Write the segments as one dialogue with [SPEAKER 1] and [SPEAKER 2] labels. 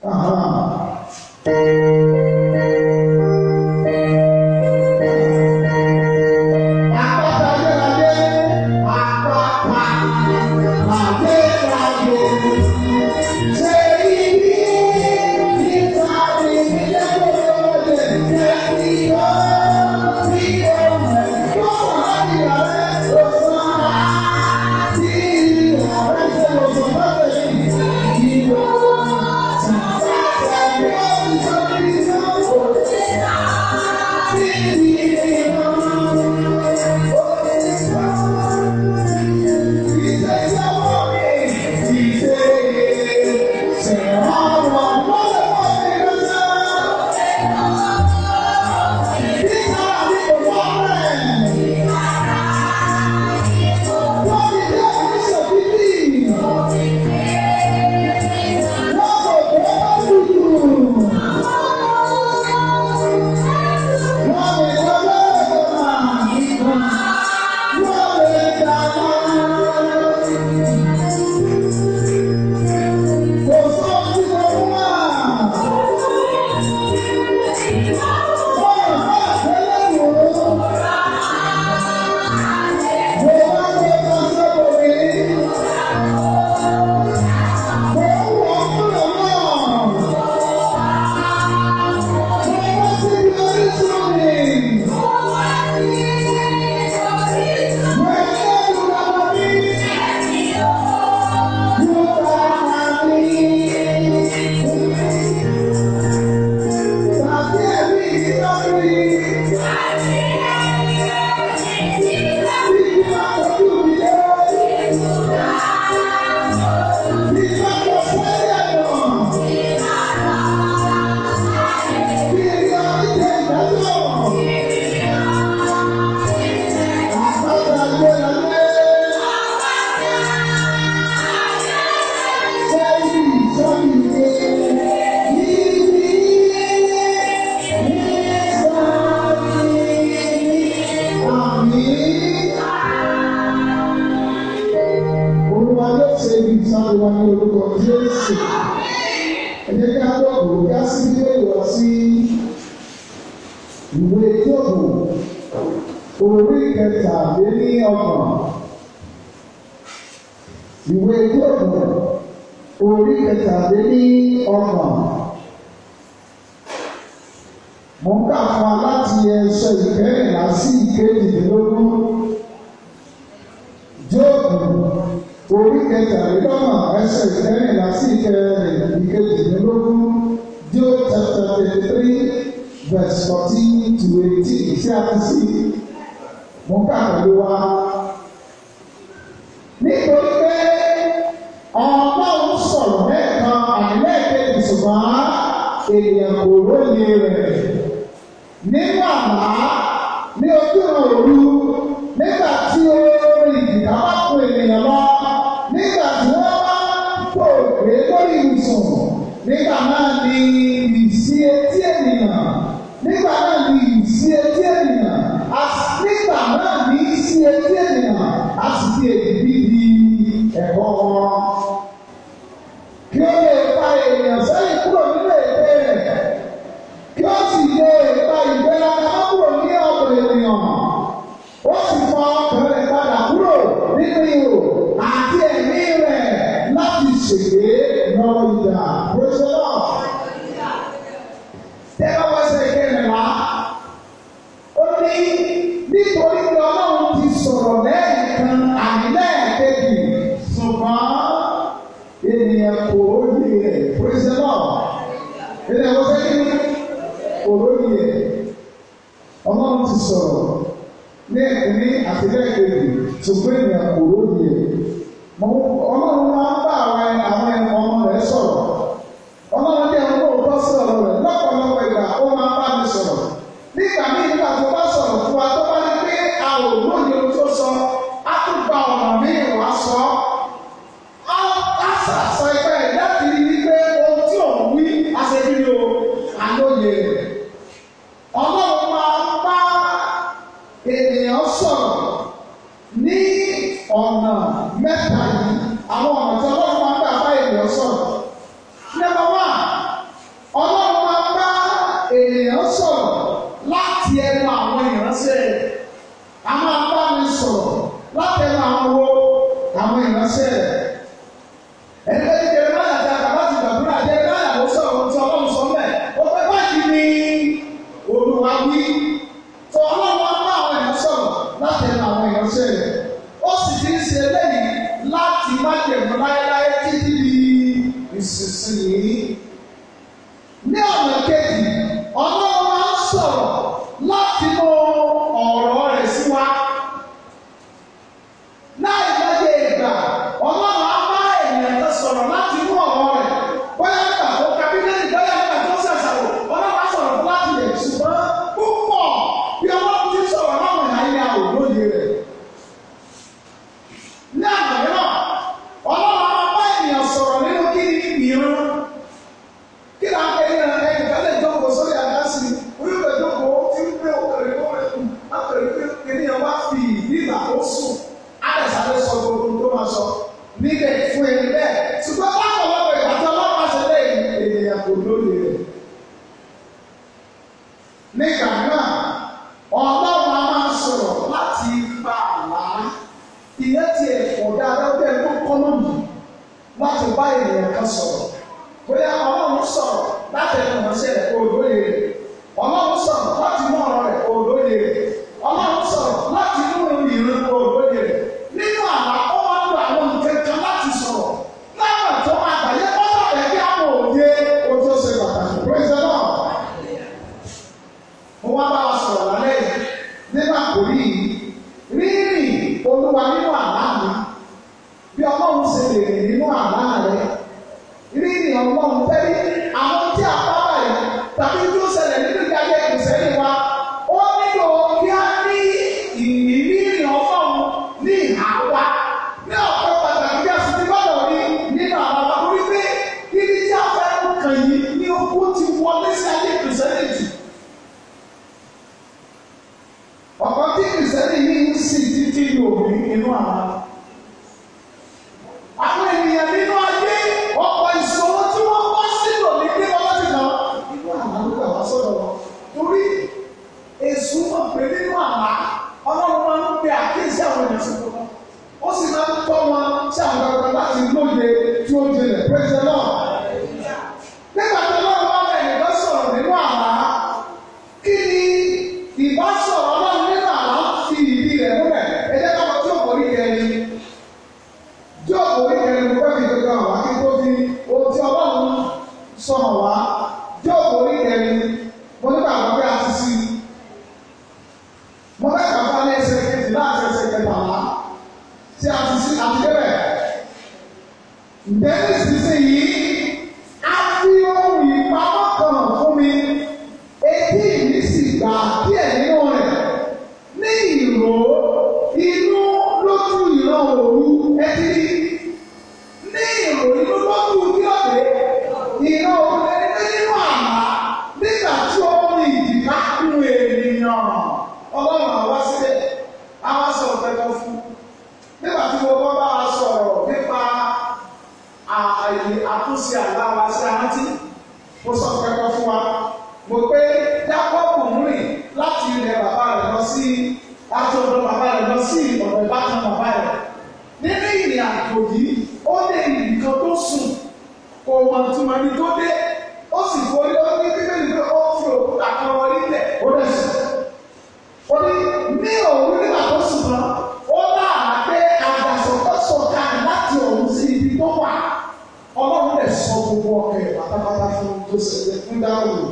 [SPEAKER 1] ènìyàn sọ̀rọ̀ ní ọ̀nà mẹ́ta yìí àwọn ọ̀nà tí láti ẹnu àwọn ìránṣẹ́ rẹ̀ a máa bá mi sọ̀rọ̀ láti ẹnu àwọn wo àwọn ìránṣẹ́ rẹ̀ ẹgbẹ́ tí kẹrẹ máa yàtọ̀ àgbà ti gbàdúrà jẹ́ káyà ló sọ̀rọ̀ ohun tí ọlọ́run sọ mẹ́ ó pẹ́ báyìí ní olúwa wí tó ọlọ́run á bá àwọn èèyàn sọ̀rọ̀ láti ẹnu àwọn ìránṣẹ́ rẹ̀ ó sì ti ń ṣe eléyìí láti má jẹ̀mú láéláé títí di ìsinsìnyí. ní ọ̀nà kejì ọlọ́run máa ń sọ̀rọ̀ láti mú ọ̀rọ̀ rẹ̀ sí wa. láì lọ́jọ́ ìgbà ọlọ́run á bá ènìyàn kan sọ̀rọ̀ láti mú ọ̀rọ̀ rẹ̀ bóyá nígbà tó kábínẹ́tì bóyá nígbà tó ṣàṣàrò ọlọ́run á sọ̀rọ̀ fún láti lè ṣùgbọ́n púpọ̀ bí ọlọ́run ti sọ̀rọ̀ láwọn ìhàyà òlóye rẹ̀. ní àná mìíràn ọlọ́run á bá ènìyàn sọ̀rọ̀ nínú kí ni ìran kí ni àwọn ènìyàn ẹnì kan lè jókòó sórí àdásí orí ìwé jókòó tí ń gbé òkèrè kó rẹ̀ kù látọ̀rí pé ènìyàn wá fi ìdí ìgbà tó sùn àdàsáré sọ gbogbo tó máa sọ níbẹ̀ fún ẹni bẹ́ẹ̀ ṣùgbọ́n báwo lọ́wọ́ ìgbà tí ọlọ́run ṣe lé ènìyàn kò lóye rẹ̀. nígbà náà ọlọ́run á máa sọ̀rọ̀ láti pa àlá ìyẹn ti ẹ̀fọ́ dáadáa bẹ́ẹ̀ ló kọ́ lónìí láti bá ènìyàn kan sọ̀rọ̀ bóyá ọlọ́run sọ̀rọ̀ láti ẹnu ìránṣẹ́ rẹ̀ kó lóye rẹ̀ ọlọ́run sọ̀rọ̀ láti mú ọ̀rọ̀ rẹ̀ kó lóye rẹ̀ ọlọ́run sọ̀rọ̀ láti mú ìrìn kó lóye rẹ̀ nínú àlá ó máa ń lo àwọn nǹkan kan láti sọ̀rọ̀ láwọn tó máa gbàyẹ kọ́tà rẹ̀ kí àwọn òye o tó ṣe pàtàkì praise the Lord. mo wá bá wa sọ̀rọ̀ lálẹ́ yìí nígbà kò rí rírìn olúwa nínú àlá mi bí ọlọ́run ṣe lè rìn nínú àlá rẹ̀ rírì ọlọ́run tẹ́lẹ̀ àwọn tí a bá báyìí tàbí tó ṣẹlẹ̀ nínú ìdájọ́ ìṣẹ́yìn wa ó nílò kí á ní ìrírí ọlọ́run ní ìhà wa ní ọ̀pọ̀ pàtàkì bí a sì ti gbọ́dọ̀ rí nínú àwọn ọmọ orí pé ibi tí a fẹ́ kàn yìí ní okú ti wọlé sí ayé kìrìsìtẹ́nìtì. ọ̀pọ̀ tí kìrìsìtẹ́nì yìí ń sìn títí yòòrí inú àwọn àwọn ènìyàn nínú ayé ọ̀pọ̀ ìṣòro tí wọ́n bá sílò ní pé wọ́n ti nà inú àlá ló gbà wá sọ̀rọ̀ wọn. torí èṣù wọn pè nínú àlá ọlọ́run máa ń pe àkíyèsí àwọn ènìyàn sí wọn. ó sì máa ń tọ́ wọn sí àwọn ọ̀gá láti lóye tí ó jinlẹ̀ praise the Lord. nígbà tí ọlọ́run bá bẹ̀ nìkan sọ̀rọ̀ nínú àlá kí ni ìbásọ̀rọ̀ ọlọ́run nínú àlá fi ìdí rẹ̀ múlẹ̀ ẹ jẹ́ ká lọ tí òkò rí kẹrin jóòbù oníkẹrin mo fẹ́ fi gbogbo àwọn akíkó fi ohun tí ọlọ́run sọ̀rọ̀ wá jóòbù oníkẹrin mo nígbà wọn bí a ti sí i mo fẹ́ kà fún alẹ́ ẹsẹ̀ kejì láti ẹsẹ̀ kẹtàlá tí a ti sí àti débẹ̀ ǹjẹ́ nísinsìnyí a fi ohun ìpamọ́ kan hàn fún mi etí mi sì gbà díẹ̀ nínú rẹ̀ ní ìró inú lójú ìran òru ẹtí ní ìró inú lójú kílọ̀dé ìran òru ẹni nínú àmà nígbà tí ó ní ìdìbà nínú ènìyàn ọlọ́run àwa sílẹ̀ àwa sọ̀rọ̀ pẹ̀lú fún nígbà tí mo bá wa sọ̀rọ̀ nípa àyè àtúnṣe àlá wa sí arántí mo sọ pẹ̀lú fún wa mo pé Jákọ́bù rìn láti ilẹ̀ bàbá rẹ̀ lọ sí láti ọ̀dọ̀ bàbá rẹ̀ lọ sí ọ̀dọ̀ ìbátan bàbá rẹ̀ nínú ìrìn àjò yìí ó lè nìkan tó sùn kò mọ̀ tí mo ní tó dé ó sì forí ó ní bíbélì pé ó fi òkúta kan wọlé lẹ̀ ó lẹ̀ sùn ó ní ní òun nígbà tó sùn náà ó láàá pé àgbàsọ tó sọ̀ka láti òun sí ibi tó wà ọlọ́run lè sọ gbogbo ọkẹ́ pátápátá fún tó ṣẹlẹ̀ fún dáhùn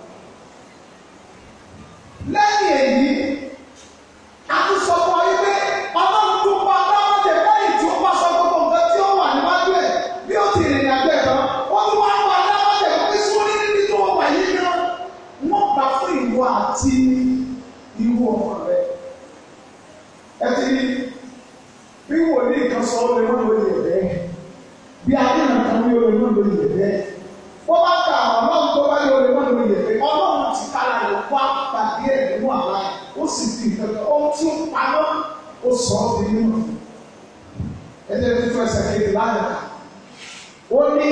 [SPEAKER 1] lẹ́yìn èyí a tún sọ fún ọ yí pé ọlọ́run tó pa dáwọ́dé lẹ́yìn tí ó bá sọ gbogbo nǹkan tí ó wà níwájú ẹ̀ bí ó ti rìnrìn àjò ẹ̀ tán ó tún wá pa dáwọ́dé pé sórí níbi tó wà yìí náà wọ́n gbà fún ìwọ àti irú ọmọ rẹ. ẹ ti rí bí wòlíì kan sọ ó lè má lórí ẹ̀ bẹ́ẹ̀ bí adéhùn kan ní ó lè má lórí ẹ̀ bẹ́ẹ̀ wọ́n bá ka àwọn ọlọ́run tó bá yẹ ó lè má lórí ẹ̀ bẹ́ẹ̀ ọlọ́run ti kára rẹ̀ wá pàdé ẹ̀ nínú àlá ẹ̀ ó sì fi ìfẹ́fẹ́ ohun tí ó pamọ́ ó sọ ọ́ di nínú ẹ̀jẹ̀ tuntun ẹsẹ̀ kejì lánàá ó ní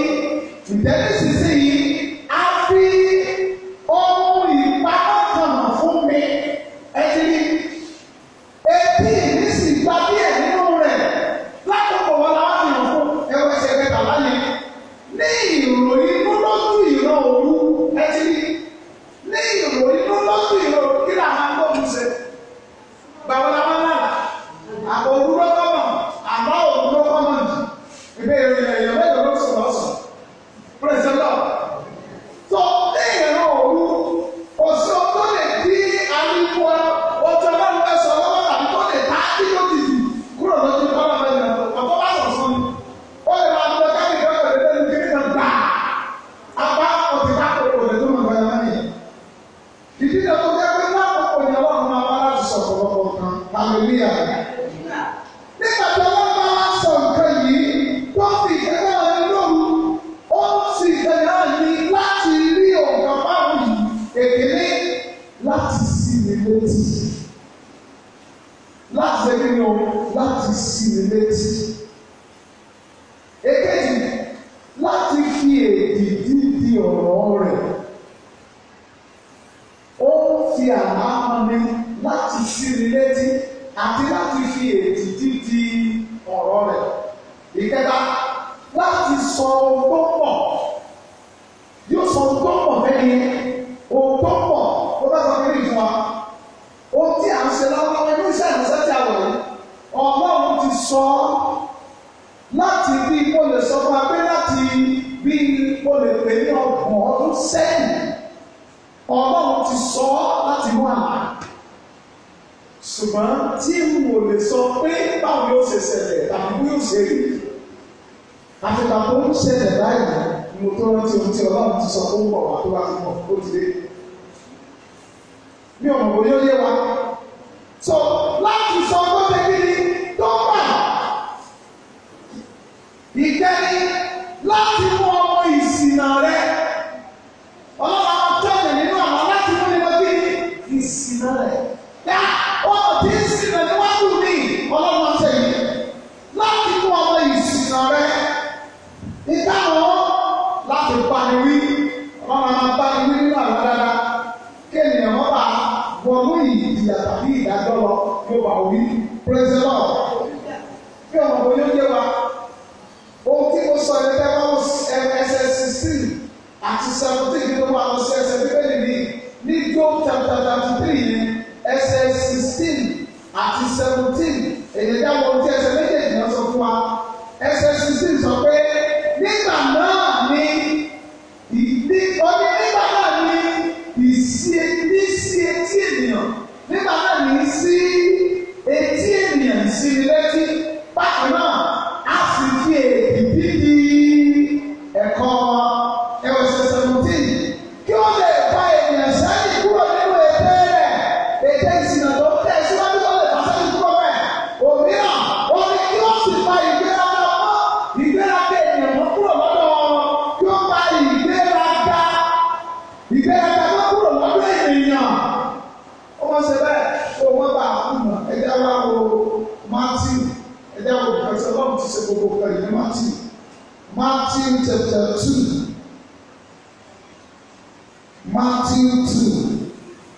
[SPEAKER 1] ìtẹ́lẹ́sísí yìí á fi ohun ìpamọ́ kan hàn fún mi èkìní láti sí mi létí láti ṣe kí ni o láti sí mi létí èkejì láti fi èdì dídì ọ̀rọ̀ rẹ̀ ó ń fi àlá hàn mi láti sí mi létí àti láti fi èdì dídì ọ̀rọ̀ rẹ̀ ìkẹta láti sọ ohun tó pọ̀ yóò sọ ohun tó pọ̀ fẹ́ni ohun tó pọ̀ ó bá sọ kiri fún wa ohun tí à ń ṣe lọ́wọ́lọ́wọ́ inú iṣẹ́ ìrìnsẹ́ tí a wọ̀ yìí ọlọ́run ti sọ ọ́ láti bí mo lè sọ fún wa pé láti bí mo lè pè ní ọgbọ̀n ọdún sẹ́yìn ọlọ́run ti sọ ọ́ láti mú àlá ṣùgbọ́n tí mo lè sọ pé báwo yóò ṣe ṣẹlẹ̀ tàbí bí yóò ṣe rí àfihàn tó ń ṣẹlẹ̀ báyìí ni mo tó rántí ohun tí ọlọ́run ti sọ fún bọ̀ wá tó bá ti mọ̀ ó ti dé bí ọmọ wo yóò yé wa so láti sọ tó ṣe kí ni tó bà ìkẹ́ni láti mú ọmọ ìsìnà rẹ ọlọ́run àwọn tẹ́lẹ̀ nínú àwọn láti mú ní wọ́n kí ni ìsìnà rẹ yá ọmọ tí ń sìnà níwájú mi ọlọ́run ọ̀sẹ̀ yìí láti mú ọmọ ìsìnà rẹ ìdáhùn láti bani wí ọlọ́run àwọn bani wí nínú àwọn dáadáa kéèyàn wọn bá wọnú ìdíyà tàbí ìdájọ́ lọ yóò bá wí praise the lord bí ọmọ wo yóò yé wa ohun tí mo sọ yẹn tẹ́wọ́ ẹsẹ̀ sixteen àti seventeen nínú wa lọ sí ẹsẹ̀ bíbélì ní ní Job chapter thirty three yẹn ẹsẹ̀ sixteen àti seventeen èyí dá wọn tí ẹsẹ̀ méjèèjì náà sọ fún wa ẹsẹ̀ sixteen sọ pé nígbà náà ni ìdí ọdún nígbà náà ni ìsí ní sí etí ènìyàn nígbà náà ní sí etí ènìyàn sí létí bákan náà a sì fi èdè dídí ẹ̀kọ́ ẹwẹ̀sẹ̀ seventeen kí ó lè fa ènìyàn sẹ́yìn kúrò nínú ètè rẹ̀ ètè ìsìnà tó ń tẹ̀ síwájú tó lè fà sẹ́yìn kúrò bẹ́ẹ̀ òmíràn ó ní kí ó sì fa ìgbéraga mọ́ ìgbéraga ènìyàn mọ́ kúrò lọ́dọ̀ kí ó fa ìgbéraga ìgbéraga mọ́ kúrò lọ́dọ̀ ènìyàn ó wọ́n ṣe bẹ́ẹ̀ kó wọ́n bá a kú mọ̀ ẹ̀jẹ̀ wá wo Matthew ẹ̀jẹ̀ wo ẹ̀sẹ̀ ọlọ́run ti ṣe gbogbo kan yìí ní Matthew Matthew chapter two Matthew two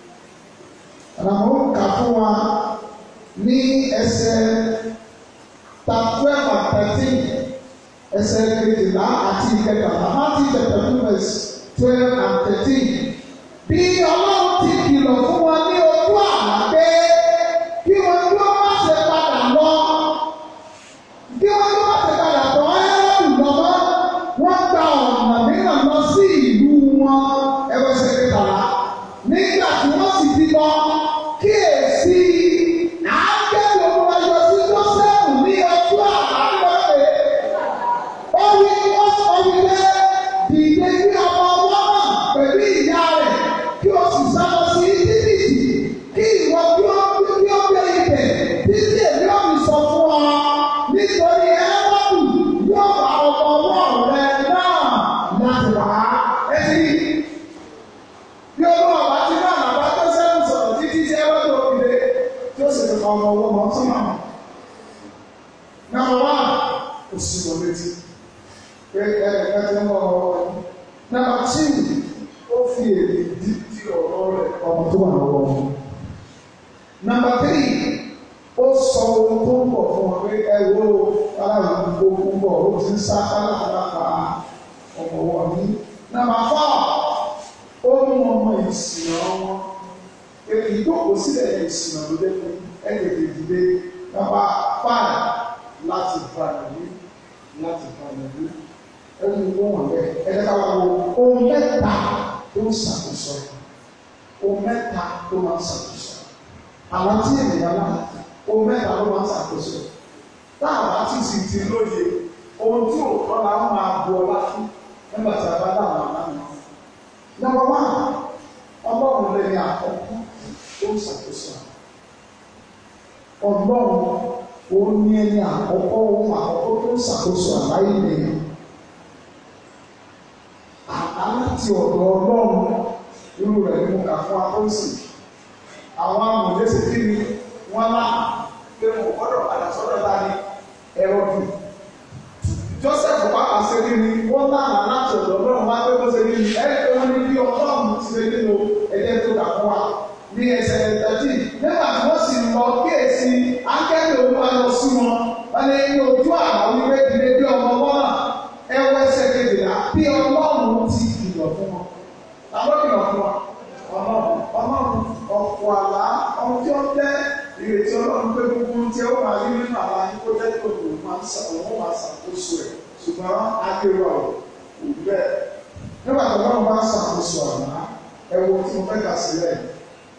[SPEAKER 1] àwọn kà fún wa ní ẹsẹ̀ twelve and thirteen ẹsẹ̀ kejìlá àti ìkẹtàlá Matthew chapter two verse twelve and thirteen bí ọlọ́run ti kìlọ̀ fún wọn ní ojú àlá pé kí wọn kí wọn má ṣe padà lọ kí wọn kí wọn má ṣe padà tọ̀ ẹ́rọ̀dù lọ́mọ́ wọ́n gba ọ̀nà mìíràn lọ sí ìlú wọn ẹgbẹ́sẹ̀ kẹtàlá nígbà tí wọ́n sì ti lọ kíyèsí àákẹ́rù ọmọ ẹyọ sí Jósẹ́fù ní ojú àlá lọ́pẹ́ ó wí ó sọ wípé dìde kí ọmọ ọwọ́ náà pẹ̀lú ìyá rẹ̀ kí o sì sábọ̀ sí íjíbítì kí ìwọ kí ó kí ó gbé ibẹ̀ títí èmi ò fi sọ fún ọ nítorí ẹlẹ́wọ̀dù yóò bá ọmọ ọwọ́ rẹ náà láti wá ẹtì bí olúwa bá ti bá àlàbá tó sẹ́nu sọ̀rọ̀ títí tí ẹlẹ́wọ̀dù òkèlè tí ó sì fi fa ọmọ ọwọ́ mọ́ sọ́mọ́ nàmọ́ wá òsì wọlé létí pé ẹnìkan ti ń wọ ọwọ́ wọn. Nàmbà tí ó fi èdè dídí ọ̀rọ̀ rẹ̀ ọmọ tó wà lọ́wọ́ wọn. Nàmbà tírì ó sọ ohun tó ń bọ̀ fún wọn pé ẹ wo aláàbò gbogbo ń bọ̀ ó ti ń sá kálákálá ọmọ wọn ní. Nàmbà fọ́ ó mú ọmọ ìsìn ọmọ ìjókòó sílẹ̀ ìsìn ọ̀dọ́dẹ́ fún ẹ̀ẹ́dẹ̀gbẹ̀ ìdílé nàmbà fáì láti fa ìlú láti fa ìlú ẹni tó wọ̀n bẹ́ẹ̀ ẹ̀jẹ̀ ká wá wo ohun mẹ́ta tó ń ṣàkóso ohun mẹ́ta tó máa ń ṣàkóso àwọn tí ènìyàn wà ohun mẹ́ta ló máa ń ṣàkóso táwọn àti sì ti lóye ohun tí òótọ́ la ń máa bu ọlá fún nígbà tí a bá dá àwọn àná nù. Number one ọlọ́run lè ní àkọ́kọ́ tó ń ṣàkóso ọlọ́run òun ní ẹni àkọ́kọ́ ohun àkọ́kọ́ tó ń ṣàkóso àbáyé nìyẹn aláti ọ̀dọ̀ ọlọ́run irú rẹ̀ ni mo kà fún akọ́sì àwọn amòye ṣe kí ni wọ́n lá pé mo gbọ́dọ̀ padà sọ́dọ̀ ta ni ẹ̀rọ dùn Joseph pàpà ṣe kí ni wọ́n lánàá láti ọ̀dọ̀ náà wá pé wọ́n ṣe kí ni ẹ̀rẹ́ pé wọ́n ní bí ọlọ́run ti ṣe nínú ẹ̀jẹ̀ tó kà fún wa ní ẹsẹ̀ ẹ̀dẹ́tì nígbà tí wọ́n sì lọ kíyèsí akẹ́kọ̀ọ́ òun wá lọ sí wọn wọ́n lé ní ojú àná wípé ìdílé bí ọmọ wọn náà ẹwọ́ ẹsẹ̀ kejìlá bí ọlọ́run ti kìlọ̀ fún wọn. Àwọn kìlọ̀ fún wa ọlọ́run ọlọ́run ọ̀pọ̀ àlá ọmọ tí ó jẹ́ ìrètí ọlọ́run pé gbogbo tí ó máa rí nínú àlá yín kó jẹ́ tó òun máa ń sa òun máa ṣàkóso ẹ̀ ṣùgbọ́n akéwà ò kò bẹ́ẹ̀. Nígbà tó wọ́n bá ṣàkóso àlá ẹ̀wọ̀ tí mo fẹ́ kà sílẹ̀ yìí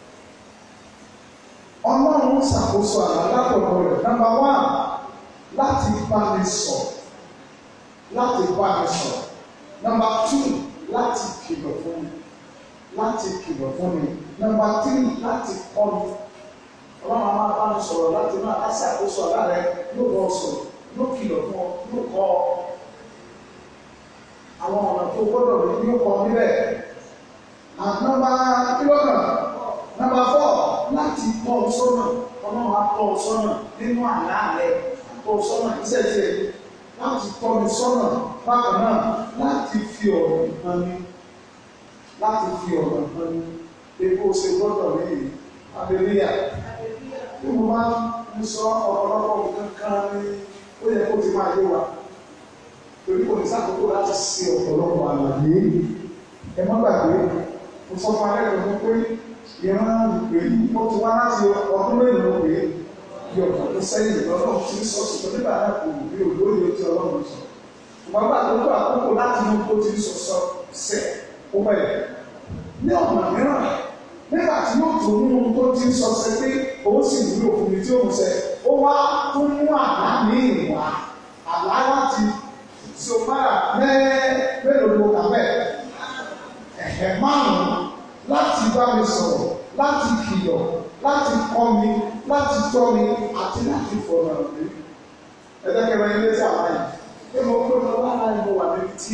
[SPEAKER 1] ọlọ́run ṣàkóso àlá látọ̀dọ̀ rẹ̀ nàmbà wá láti bá mi sọ láti bá mi sọ nàmbà tù láti kìlọ̀ fún mi láti kìlọ̀ fún mi nàmbà tírì láti kọ́ mi ọlọ́run a máa bá mi sọ̀rọ̀ láti máa ká ṣàkóso àlá rẹ̀ yóò bọ́ sọ̀rọ̀ yóò kìlọ̀ fún ọ yóò kọ́ ọ àwọn ọ̀nà tó gbọ́dọ̀ rí yóò kọ́ níbẹ̀ ànàmbà kílọ̀kàn nàmbà fọ́ láti tọ́ ọ sọ́nà ọlọ́run á tọ́ ọ sọ́nà nínú àlá rẹ̀ tọ́ ọ sọ́nà ìṣẹ̀ṣẹ̀ láti tọ́ mi sọ́nà bákan náà láti fi ọ̀rọ̀ nǹkan ní láti fi ọ̀rọ̀ nǹkan ní epo ṣe gbọ́dọ̀ rí i abẹ́lẹ́yà bí mo máa ń sọ ọ̀pọ̀lọpọ̀ nǹkan kan ní ó yẹ kó ti máa yé wa torí kò ní sàkókò láti ṣe ọ̀pọ̀lọpọ̀ àlàyé ẹ má gbàgbé mo sọ fún alẹ́ kan pé ìran ìpè yìí ó ti wá láti ọdún mélòó pé bí ọ̀pọ̀ tó sẹ́yìn lọ́nà tí ń sọ ṣùgbọ́n nígbà náà kò rí olóyè tí ọlọ́run sọ. Ìgbà gbà tó tó àkókò láti mú kó ti ń sọ sọ sẹ́ ó bẹ̀rẹ̀. Ní ọ̀nà mìíràn, nígbà tí yóò tó mú ohun tó ti ń sọ sẹ́ pé òun sì wúlò fún mi tí òun sẹ́, ó wá tún mú àlá ní ìwà àlá láti so máa mẹ́ẹ́ mélòó ló kà bẹ́ẹ̀. Ẹ̀hẹ̀ márùn-ún láti bá mi sọ̀rọ̀ láti kìlọ̀ láti kọ́ mi láti tọ́ mi àti láti fọ̀nà mi. Ẹ̀dẹ́kẹ̀rẹ́ ilé tí àwọn yìí. Ṣé mo pé mo wá láì mo wà níbi tí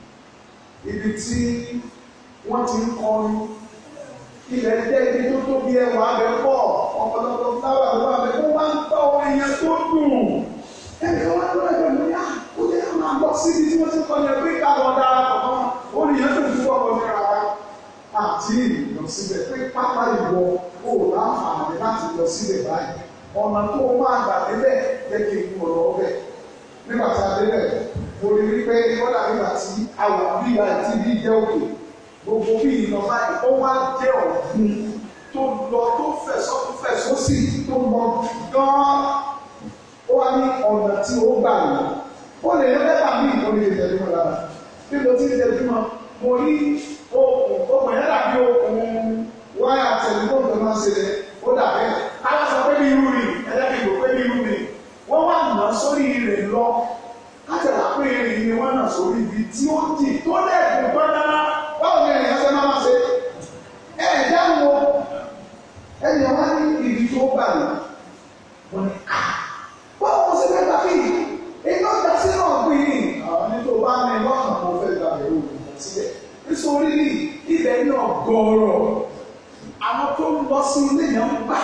[SPEAKER 1] ibi tí wọ́n ti ń kọrin. Ilẹ̀ jẹ́ ibi tó tóbi ẹwà abẹ pọ̀ ọ̀pọ̀lọpọ̀ fúláwà tó wà bẹ̀ tó wá ń tọ́ ẹyẹ tó dùn. Ẹnì kan wá lọ́wọ́ ẹ̀rọ mi yá ó yẹ kí máa bọ́ síbi tí wọ́n ti kọ́ ni pé ká lọ dára pọ̀ mọ́. Ó ní ìyẹn tó ń fún ọkọ̀ mi rárá àti ìlọ síbẹ̀ pé pápá ìwọ kò láǹfààní láti lọ síbẹ̀ báyìí ọ̀nà tó máa gbà débẹ̀ jẹ́ kí n kú ọ̀rọ̀ ọbẹ̀ nígbà tí a débẹ̀ mo rí wípé kọ́dà nígbà tí a wà bí ìgbà tí bí jẹ́ òkè gbogbo bí ìlọ báyìí ó wá jẹ́ ọ̀gbun tó lọ tó fẹ̀sọ́ tó fẹ̀sọ́ sí tó lọ gan-an ó wá ní ọ̀nà tí ó gbà lọ ó lè yẹ mẹ́ta bí ìkọ́ni lè tẹ̀lé wọn lára bí mo ti ń tẹ̀lé wọn mo rí okùn okùn yẹn dàbí okùn wáyà tẹlifóònù tó máa ń ṣe ó dàbí káwá sọ pé bí irú rìn ẹlẹ́bí ìgbò pé bí irú rìn wọ́n wá nà sórí rẹ̀ lọ látàlá pé rìn ni wọ́n nà sórí ibi tí ó dì tó lẹ́ẹ̀kùn tó dáná báwo ni ènìyàn ṣe máa ṣe ẹ̀ ẹ̀ dáwọ́ ẹ̀yìn wá ní ibi tó gbà lọ wọ́n ní à báwo mo ṣe fẹ́ gbà bí iná dasí náà gbìn ní àwọn nítorí bá ní lọ́kàn kó fẹ́ gbà bẹ̀rù síbẹ̀ nítorí ní ibẹ̀ ní ọ̀gọ̀ọ̀rọ̀ àwọn tó ń lọ sí ilé yẹn ń gbà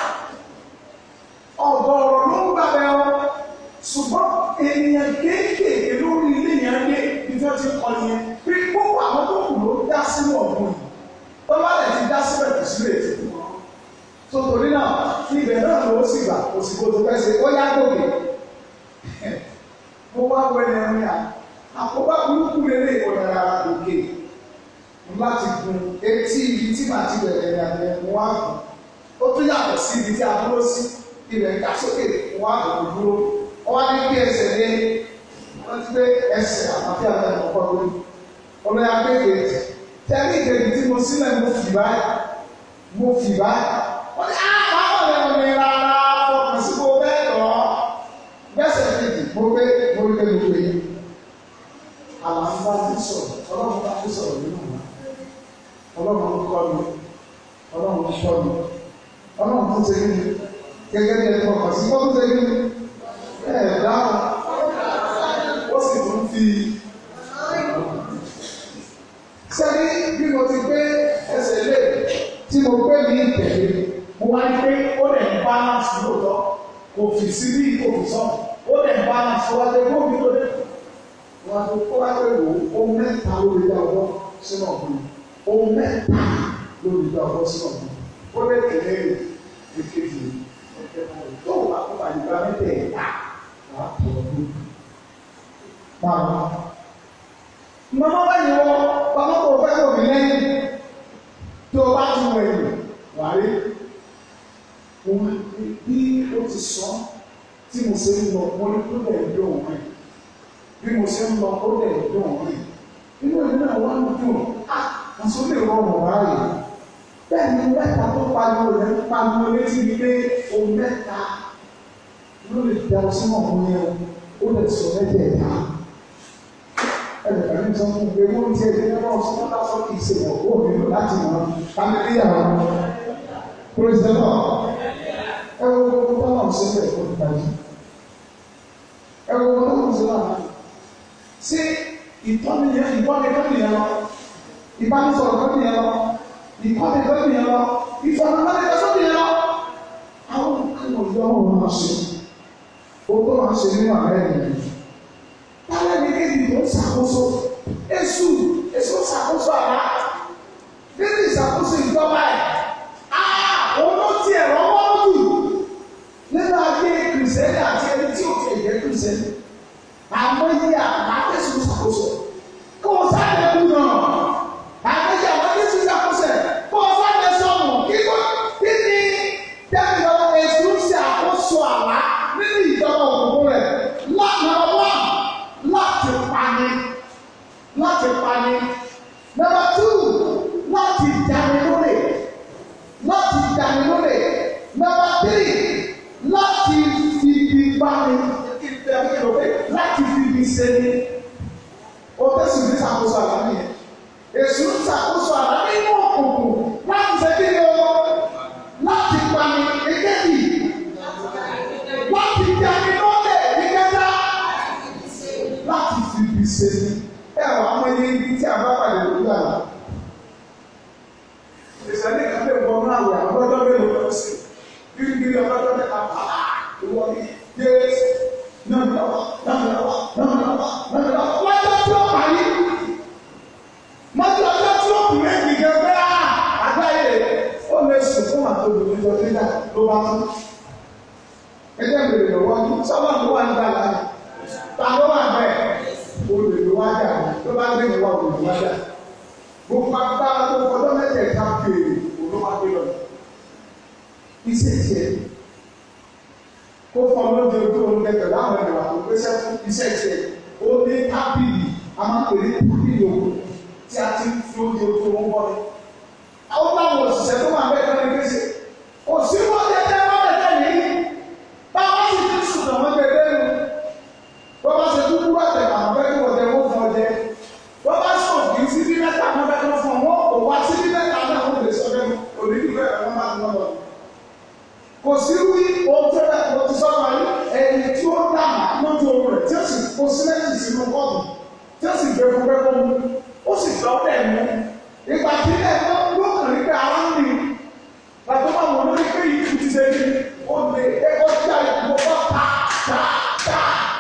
[SPEAKER 1] ọ̀gọ̀ọ̀rọ̀ ló ń gbà bẹ́ẹ̀ ọ́ ṣùgbọ́n ènìyàn kéékèèké lórí ilé yẹn dé bí wọ́n ti kọ́ yẹn pé gbogbo àwọn tó kù ló dá sínú ọ̀gbun yìí tó bá lè ti dá síbẹ̀ kò sí lè tètè mọ́ tó torí náà ibẹ̀ náà ló sì gbà kò sì kó tó fẹ́ ṣe ó yá gòkè mo wá wọ ẹni ẹni à àkóbá burúkú lélẹ̀ ìkọ̀yàrá òkè láti gun etí ibi tí màá ti bẹ̀rẹ̀ ní àgbẹ̀ wọn á gùn ó tún yàtọ̀ sí ibi tí a dúró sí ibẹ̀ ga sókè wọn á gùn dúró wọn á ní kí ẹsẹ̀ lé wọ́n ti gbé ẹsẹ̀ àmàfíà náà lọ́kọ́ lórí ọmọ ya gbé kejì tẹ́lẹ̀ ìkejì tí mo sílẹ̀ mo fì báyìí mo fì báyìí wọ́n ní àwọn àwọn ọ̀rẹ́ mi rárá fọkàn sí mo bẹ́ẹ̀ lọ gbẹ́sẹ̀ kejì mo gbé mo gbé mo gbé àlàáfíà ti sọ̀rọ̀ ọlọ́run bá ti sọ̀rọ̀ nínú wa ọlọ́run ń kọ́ mi ọlọ́run ń kọ́ mi ọlọ́run tó ṣe kíni gẹ́gẹ́ bí ẹni ọkọ̀ sí wọ́n tó ṣe kíni ẹ̀ dáhùn ó sì tún fi sẹ́ni bí mo ti gbé ẹsẹ̀ lé tí mo gbé mi tẹ̀lé mo wá ní pé ó lè ń balance lóòótọ́ kò fi sí bí kò fi sọ ó lè ń balance wá lé kó mi lóde wá tó kó wá pé wò ó mẹ́ta lórí dá ọwọ́ sínú ọ̀gbìn ó mẹ́ta lórí dá ọwọ́ sínú ọ̀gbìn ó lè tẹ̀lé èkejì tó wà kó wà nígbà mẹ́tẹ̀ẹ̀ta wà á tọ̀ ọdún. Màmá màmá báyìí wọ bàbá kò fẹ́ kò mí lẹ́yìn tó o bá tún wọ ẹ̀yìn wà á rí. Mo máa ń bí ó ti sọ tí mo ṣe ń lọ mo ní kó lè dùn òun rìn bí mo ṣe ń lọ kó lè dùn òun rìn inú ìlú náà wà ń dùn á àti ó lè rọrùn báyìí bẹ́ẹ̀ ni mẹ́ta tó pariwo rẹ̀ ń pariwo létí mi pé o mẹ́ta ló lè da ọ sínú ọ̀hún yẹn o ó lè sọ mẹ́tẹ̀ẹ̀ta ẹnìkan ní sọ fún mi ewu ti ẹgbẹ́ náà wọ́n sọ fún sọ kì í ṣe wọ́n kó mi lò láti mọ̀ kámẹ́ríyàwó praise the lord ẹ wo gbogbo bá wọn ṣe bẹ́ẹ̀ fún ìbàjẹ́ ẹ wo gbogbo bá wọn ṣe náà ṣé ìtọ́ni yẹn ìtọ́ni kọ́ni yẹn lọ ìbánisọ̀rọ̀ kọ́ni yẹn lọ ìkọ́ni kọ́ni yẹn lọ ìfọ̀nàmọ́lẹ́ kọ́ni yẹn lọ àwọn kan ọ̀dọ́ wọn máa ṣe o tó máa ṣe nínú àárẹ̀ yẹn tálẹ̀ ní kéde tó ń ṣàkóso èṣù èṣù ṣàkóso àrà nínú ìṣàkóso ìjọba ẹ̀ òun ló ti ẹ̀rọ wọ́n jù nínú ayé kìrìsìtẹ́nì àti ẹni tí ò ti ẹ̀jẹ̀ kìrìsìtẹ́nì àmọ́ yí àbákẹ́sù ṣàkóso kó o sáré kú náà àgbẹ̀jẹ̀ àbákẹ́sù ṣàkóso kó o sáré sọ̀nù kí kí ni dẹ́gbẹ̀rún èṣù ṣàkóso àrà nínú ìjọba òkùnkùn rẹ̀ lánàá wà láti pani láti pani number two láti dání lórí láti dání lórí number three láti fibi pani láti fibi sẹni o tẹsí ní ṣàkóso àlá nìyẹn èso ń ṣàkóso àlá nínú òkùnkùn láti ṣe kí ni o láti pani èkejì láti dání lórí ìkẹta láti fi ibi ṣe ní ẹ wà á mọye ibi tí a bá pàdé lójú àná. ìṣẹ̀lẹ̀ kan lè wọ náà wẹ̀ àbọ̀dọ́ mélòó lọ sí gírígírí ọlọ́dọ́ mẹ́ta pàlà ìwọ ni yéésì náà lọ́wọ́ náà lọ́wọ́ náà lọ́wọ́ náà lọ́wọ́ lọ́jọ́ tí ó parí mọ́tò ọjọ́ tí ó kù lẹ́yìn gẹ́gẹ́ àgbáyé ó lè sùn fún àtòlù níjọ nígbà ló bá tún. ẹgbẹ́ mi lè lọ́wọ́ sábà ló wà nígbà láàyè ta ló wà bẹ́ẹ̀ olùdíwájà ló bá gbé ìwà olùdíwájà gbogbo agbára tó kọjọ́ mẹ́tẹ̀ẹ̀ta kéèrè olówádé lọ iṣẹ́ tiẹ̀ kó fọ́n lóde ojú oorun lẹ́tọ̀ láwọn ẹ̀rọ àwọn gbèsè fún iṣẹ́ tiẹ̀ ó ní tábìlì a máa pè ní tábìlì òkú tí a ti fi oúnjẹ ojú oorun bọ́ ni. àwọn báwọn òṣìṣẹ́ tó máa bẹ́ẹ̀ kọ́ni gbèsè kò sí wọ́n tẹ́tẹ́ wọ́n tẹ́tẹ́ nìyí báwọn sì ti sùn àwọn gbẹgbẹ́ nu wọ́n bá ṣe dúdú àtẹ̀ àwọn fẹ́ kí wọ́n jẹ wọ́n fún ọ jẹ wọ́n bá sọ kì í sí bí mẹ́ta àwọn fẹ́ kí wọ́n fún ọ wọ́n kò wá sí bí mẹ́ta náà wọ́n lè sọ bẹ́ẹ̀ òní bí bẹ́ẹ̀ wọ́n máa ń lọ. kò sí wí ohun tó bẹ́ẹ̀ kò ti sọ́kọ̀ ayé ẹni tí ó dà lójú oorun rẹ̀ tí ó sì kó sílẹ̀tì sínú kọ́ọ̀tù tí ó sì gbé fún pẹ́pọ́ mu ó sì sọ bẹ́ẹ̀ mú ìgbà tí ilẹ̀ ló kàn ní pé ara ń rìn bàtọ́ máa wọ̀ lórí pé ìlú ti ṣe ní ó lè ẹ̀kọ́ tí a yà kó bá ta ta ta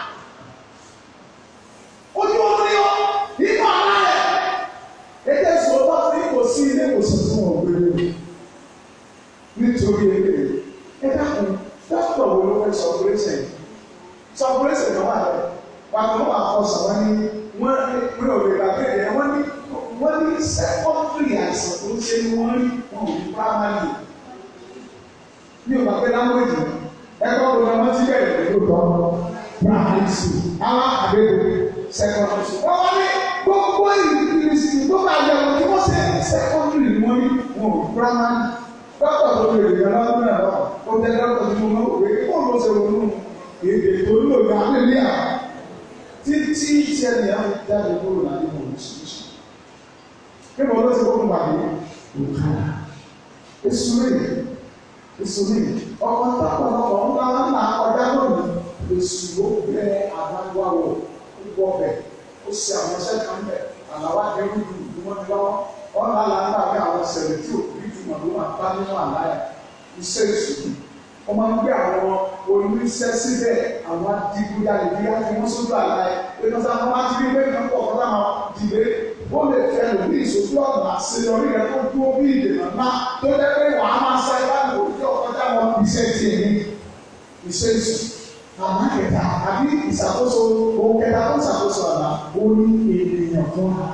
[SPEAKER 1] ojú orí ọ nínú ara rẹ ètò ìṣòro bá fi kò sí ilé ìwòsàn fún ọgbẹrẹ nítorí ilé ẹ dákun dókítà wo ló fẹ́ sọ pírẹsẹ sọ pírẹsẹ náà wà lẹ wà ló wà kọ sọ wọn ní wọn ní ò lè gbàgbé rẹ wọn ní wọn ní sẹkọndìrì àìsàn tó ń ṣe ni wọn rí wọn ò ní pàmàlì ní ò gbàgbé láńgbèjì ẹ̀kọ́ wo ni wọn ti bẹ̀rẹ̀ pẹ̀lú ìtọ́ primary school àwọn àdéhùn secondary school. wọ́n wá ní gbogbo ìrìnsì tó bá yẹ wọ́n tí wọ́n ṣe secondary ni wọ́n ní wọn ò primary. dókítà tó lè rìn yàrá lọ́dún náà lọ́wọ́ ó tẹ dókítà tó mọ̀ òwe kí wọ́n lọ ṣe ronú èdè tó lò ní abẹ́lé à títí ìṣẹ̀lẹ̀ á fi jáde kúrò láti mọ̀ oríṣiríṣi. kí wọ́n lọ sí fún bàbá òkàlà èso rẹ̀ èso rẹ̀ ọkọ̀ tápọ̀ ọkọ̀ ńlá ńlá ọjà lónìí èso ló bẹ àbáwọ̀ gbọ́ bẹ̀ ó ṣe àwọn iṣẹ́ kan bẹ̀ àlàwà dẹ́rù dùn ní wọ́n ti lọ́wọ́ wọ́n náà là ń gbà pé àwọn ṣẹlẹ̀ tí ò rí ju ìtumọ̀ ló máa bá nínú àlá ẹ̀ iṣẹ́ ìṣòro wọ́n máa ń gbé àwọn oníṣẹ́ síbẹ̀ àwọn adigunjalè bí wọ́n fi wọ́n sójú àlá ẹ̀ pé wọ́n sábà máa ti rí pé kí wọ́n pọ̀ kọ́tà máa dìde ó lè fẹ́ lò ní ìṣojú ọ̀nà àṣeyọrí rẹ̀ tó dúró bí ìdènà ńlá tó jẹ́ pé wàá máa sá ibà ní òjò ọ̀kọ́tà wọn iṣẹ́ tiẹ̀ ní iṣẹ́ ìṣòro àmọ́ kẹta àbí ìṣàkóso ohun kẹta tó ṣàkóso àlá ó ní ènìyàn fúnra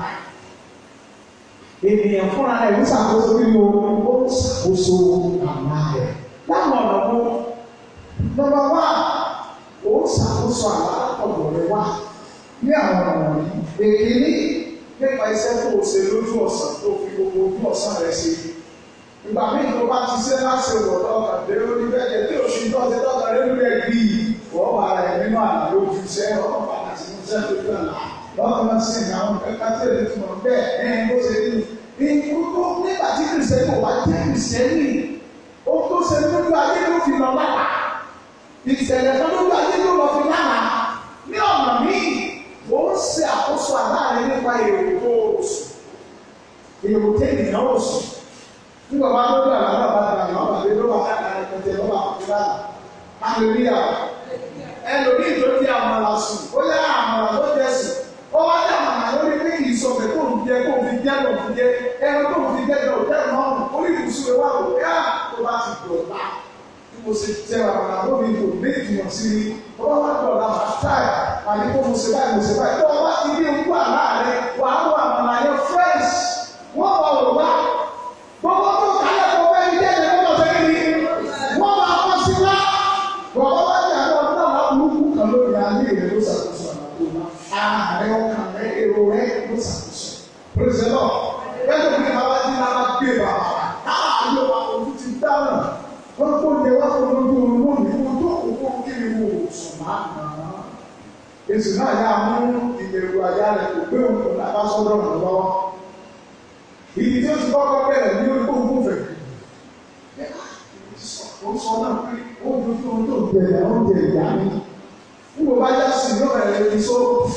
[SPEAKER 1] ènìyàn fúnra rẹ̀ ń ṣàkóso nínú ó ń ṣàkóso àlá rẹ̀ láwọn ọ̀nà wo nọ́mbà wá ó ń ṣàkóso àlá ọ̀dọ̀ rẹ̀ wá ní àwọn ọ̀nà wọ̀nyí èkìní nípa iṣẹ́ tó o ṣe lójú ọ̀sán tó fi gbogbo ojú ọ̀sán rẹ̀ ṣe ìgbà míì tó bá ti ṣe láti wọ̀ lọ́kàn dé orí bẹ́ẹ̀ tí oṣù tó ṣe tọ́ka lórí rẹ̀ bí wọ́n wà rẹ̀ nínú àná lójú iṣẹ́ ọ̀pọ̀ padà sínú iṣẹ́ tó gbà lá lọ́kàn máa ṣe ìyàwó kẹta tí èdè tó mọ̀ bẹ́ẹ̀ ẹ̀yìn bó ṣe rí ìkúkú nígbà tí kìrìsìtẹ́nì kò wá jẹ́ kìrìsìtẹ́nì ó tó ṣe lójú ayé ló fi lọ lára ìṣẹ̀lẹ̀ kan lójú ayé ló lọ fi lára ní ọ̀nà míì ó ń ṣe àkóso àláàrin nípa èrò tó oṣù èrò tẹ́lẹ̀ oṣù nígbà wá lójú àlá náà bá dàgbà náà bàbá ló wà káàkiri pẹ̀tẹ́ lọ́wọ́ àkókò lára aleluya ẹlòmíì tó di àmàlà sùn ó yá àmàlà tó jẹ sùn ó wá dé àmàlà lórí pé kì í sọ pé kó ń jẹ kó ń fi jẹ kó ń fi jẹ ẹran tó ń fi jẹ jẹ òjẹ náà orí ìbùsùn rẹ wà ló yá tó bá ti dọ̀la bí mo ṣe jẹ àmàlà lórí ìbò méjì mọ̀ sí mi ó wá wá dọ̀la mà táì àní kó mo ṣe báyìí mo ṣe báyìí tó wá ti rí ikú àlá rẹ wà á wọ àmàlà yẹn fresh wọ́n wà wò wá gbogbo tó kálẹ̀ kó fẹ́ ní jẹ́ ẹ̀jẹ̀ kó fẹ́ ní wọ́n máa kọ́ sí wá bọ̀dọ̀ wá ní àwọn ọdún náà burúkú kan lórí ayé rẹ ló ṣàkóso àlàkó náà ààrẹ ọkàn rẹ èrò rẹ ló ṣàkóso pèsè náà bẹ́ẹ̀ tó ní àwọn adé náà gbé bàbá káàlù àwọn ojú ti dáná wọ́n kó lè wá fún ojú oorun lónìí wọ́n tó kókó kiri wò sùn máa nà án èsì náà yà mú ìbẹ̀rù àyà rẹ̀ kò gbé òun kò lábá sọ́dọ̀ rẹ̀ lọ́wọ́ ìdí tí ó ti kọ́kọ́ bẹ̀rẹ̀ ní orí kókó fẹ̀ ó sọ náà pé ó dojú ohun tó bẹ̀rẹ̀ ó jẹ ìyá mi nígbà bá yá sí yóò bẹ̀rẹ̀ ní só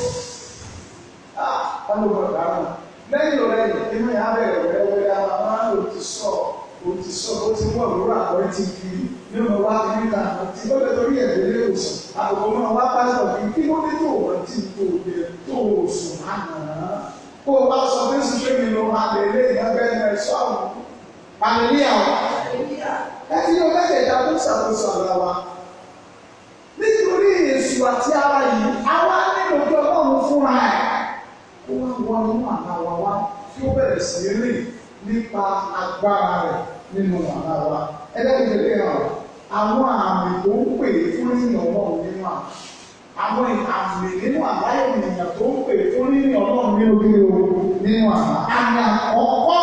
[SPEAKER 1] ọmọ bàbá rẹ̀ lẹ́yìn ọ̀rẹ́ yìí inú yà bẹ̀rẹ̀ wẹ́rẹ́wẹ́rẹ́ àwọn máa ń lò ti sọ ò ti sọ ó ti wọ̀ lórí àwọn ti fi ní ọmọ wa ti níta àti ó lè torí ẹ̀dẹ̀ lé òsùn àbùkù náà wá pásítọ̀ kí kí ló dé tó wọ́n ti tó dé tó òsùn lánàá kó o bá sọ pé sùn pé mi ló máa lè lé ìyàgbẹ́ ẹ̀ sọ́ọ̀rù àlèyàwó ẹtí yóò bẹ́ẹ̀ ìjà tó ṣàkóso àlá wa nítorí èṣù àti ara yìí àwa nílò kí ọlọ́run fúnra ẹ̀ kó wá wọ inú àlá wa wá kí ó bẹ̀rẹ̀ sí rìn nípa agbára rẹ̀ nínú àlá wa ẹlẹ́gbẹ̀ẹ́ lè hàn àwọn àmì tó ń pè fún yíyan ọlọ́run nínú àlá àwọn àmì nínú àlá ènìyàn tó ń pè fún yíyan ọlọ́run nínú kí o nínú àlá àmì àkọ́kọ́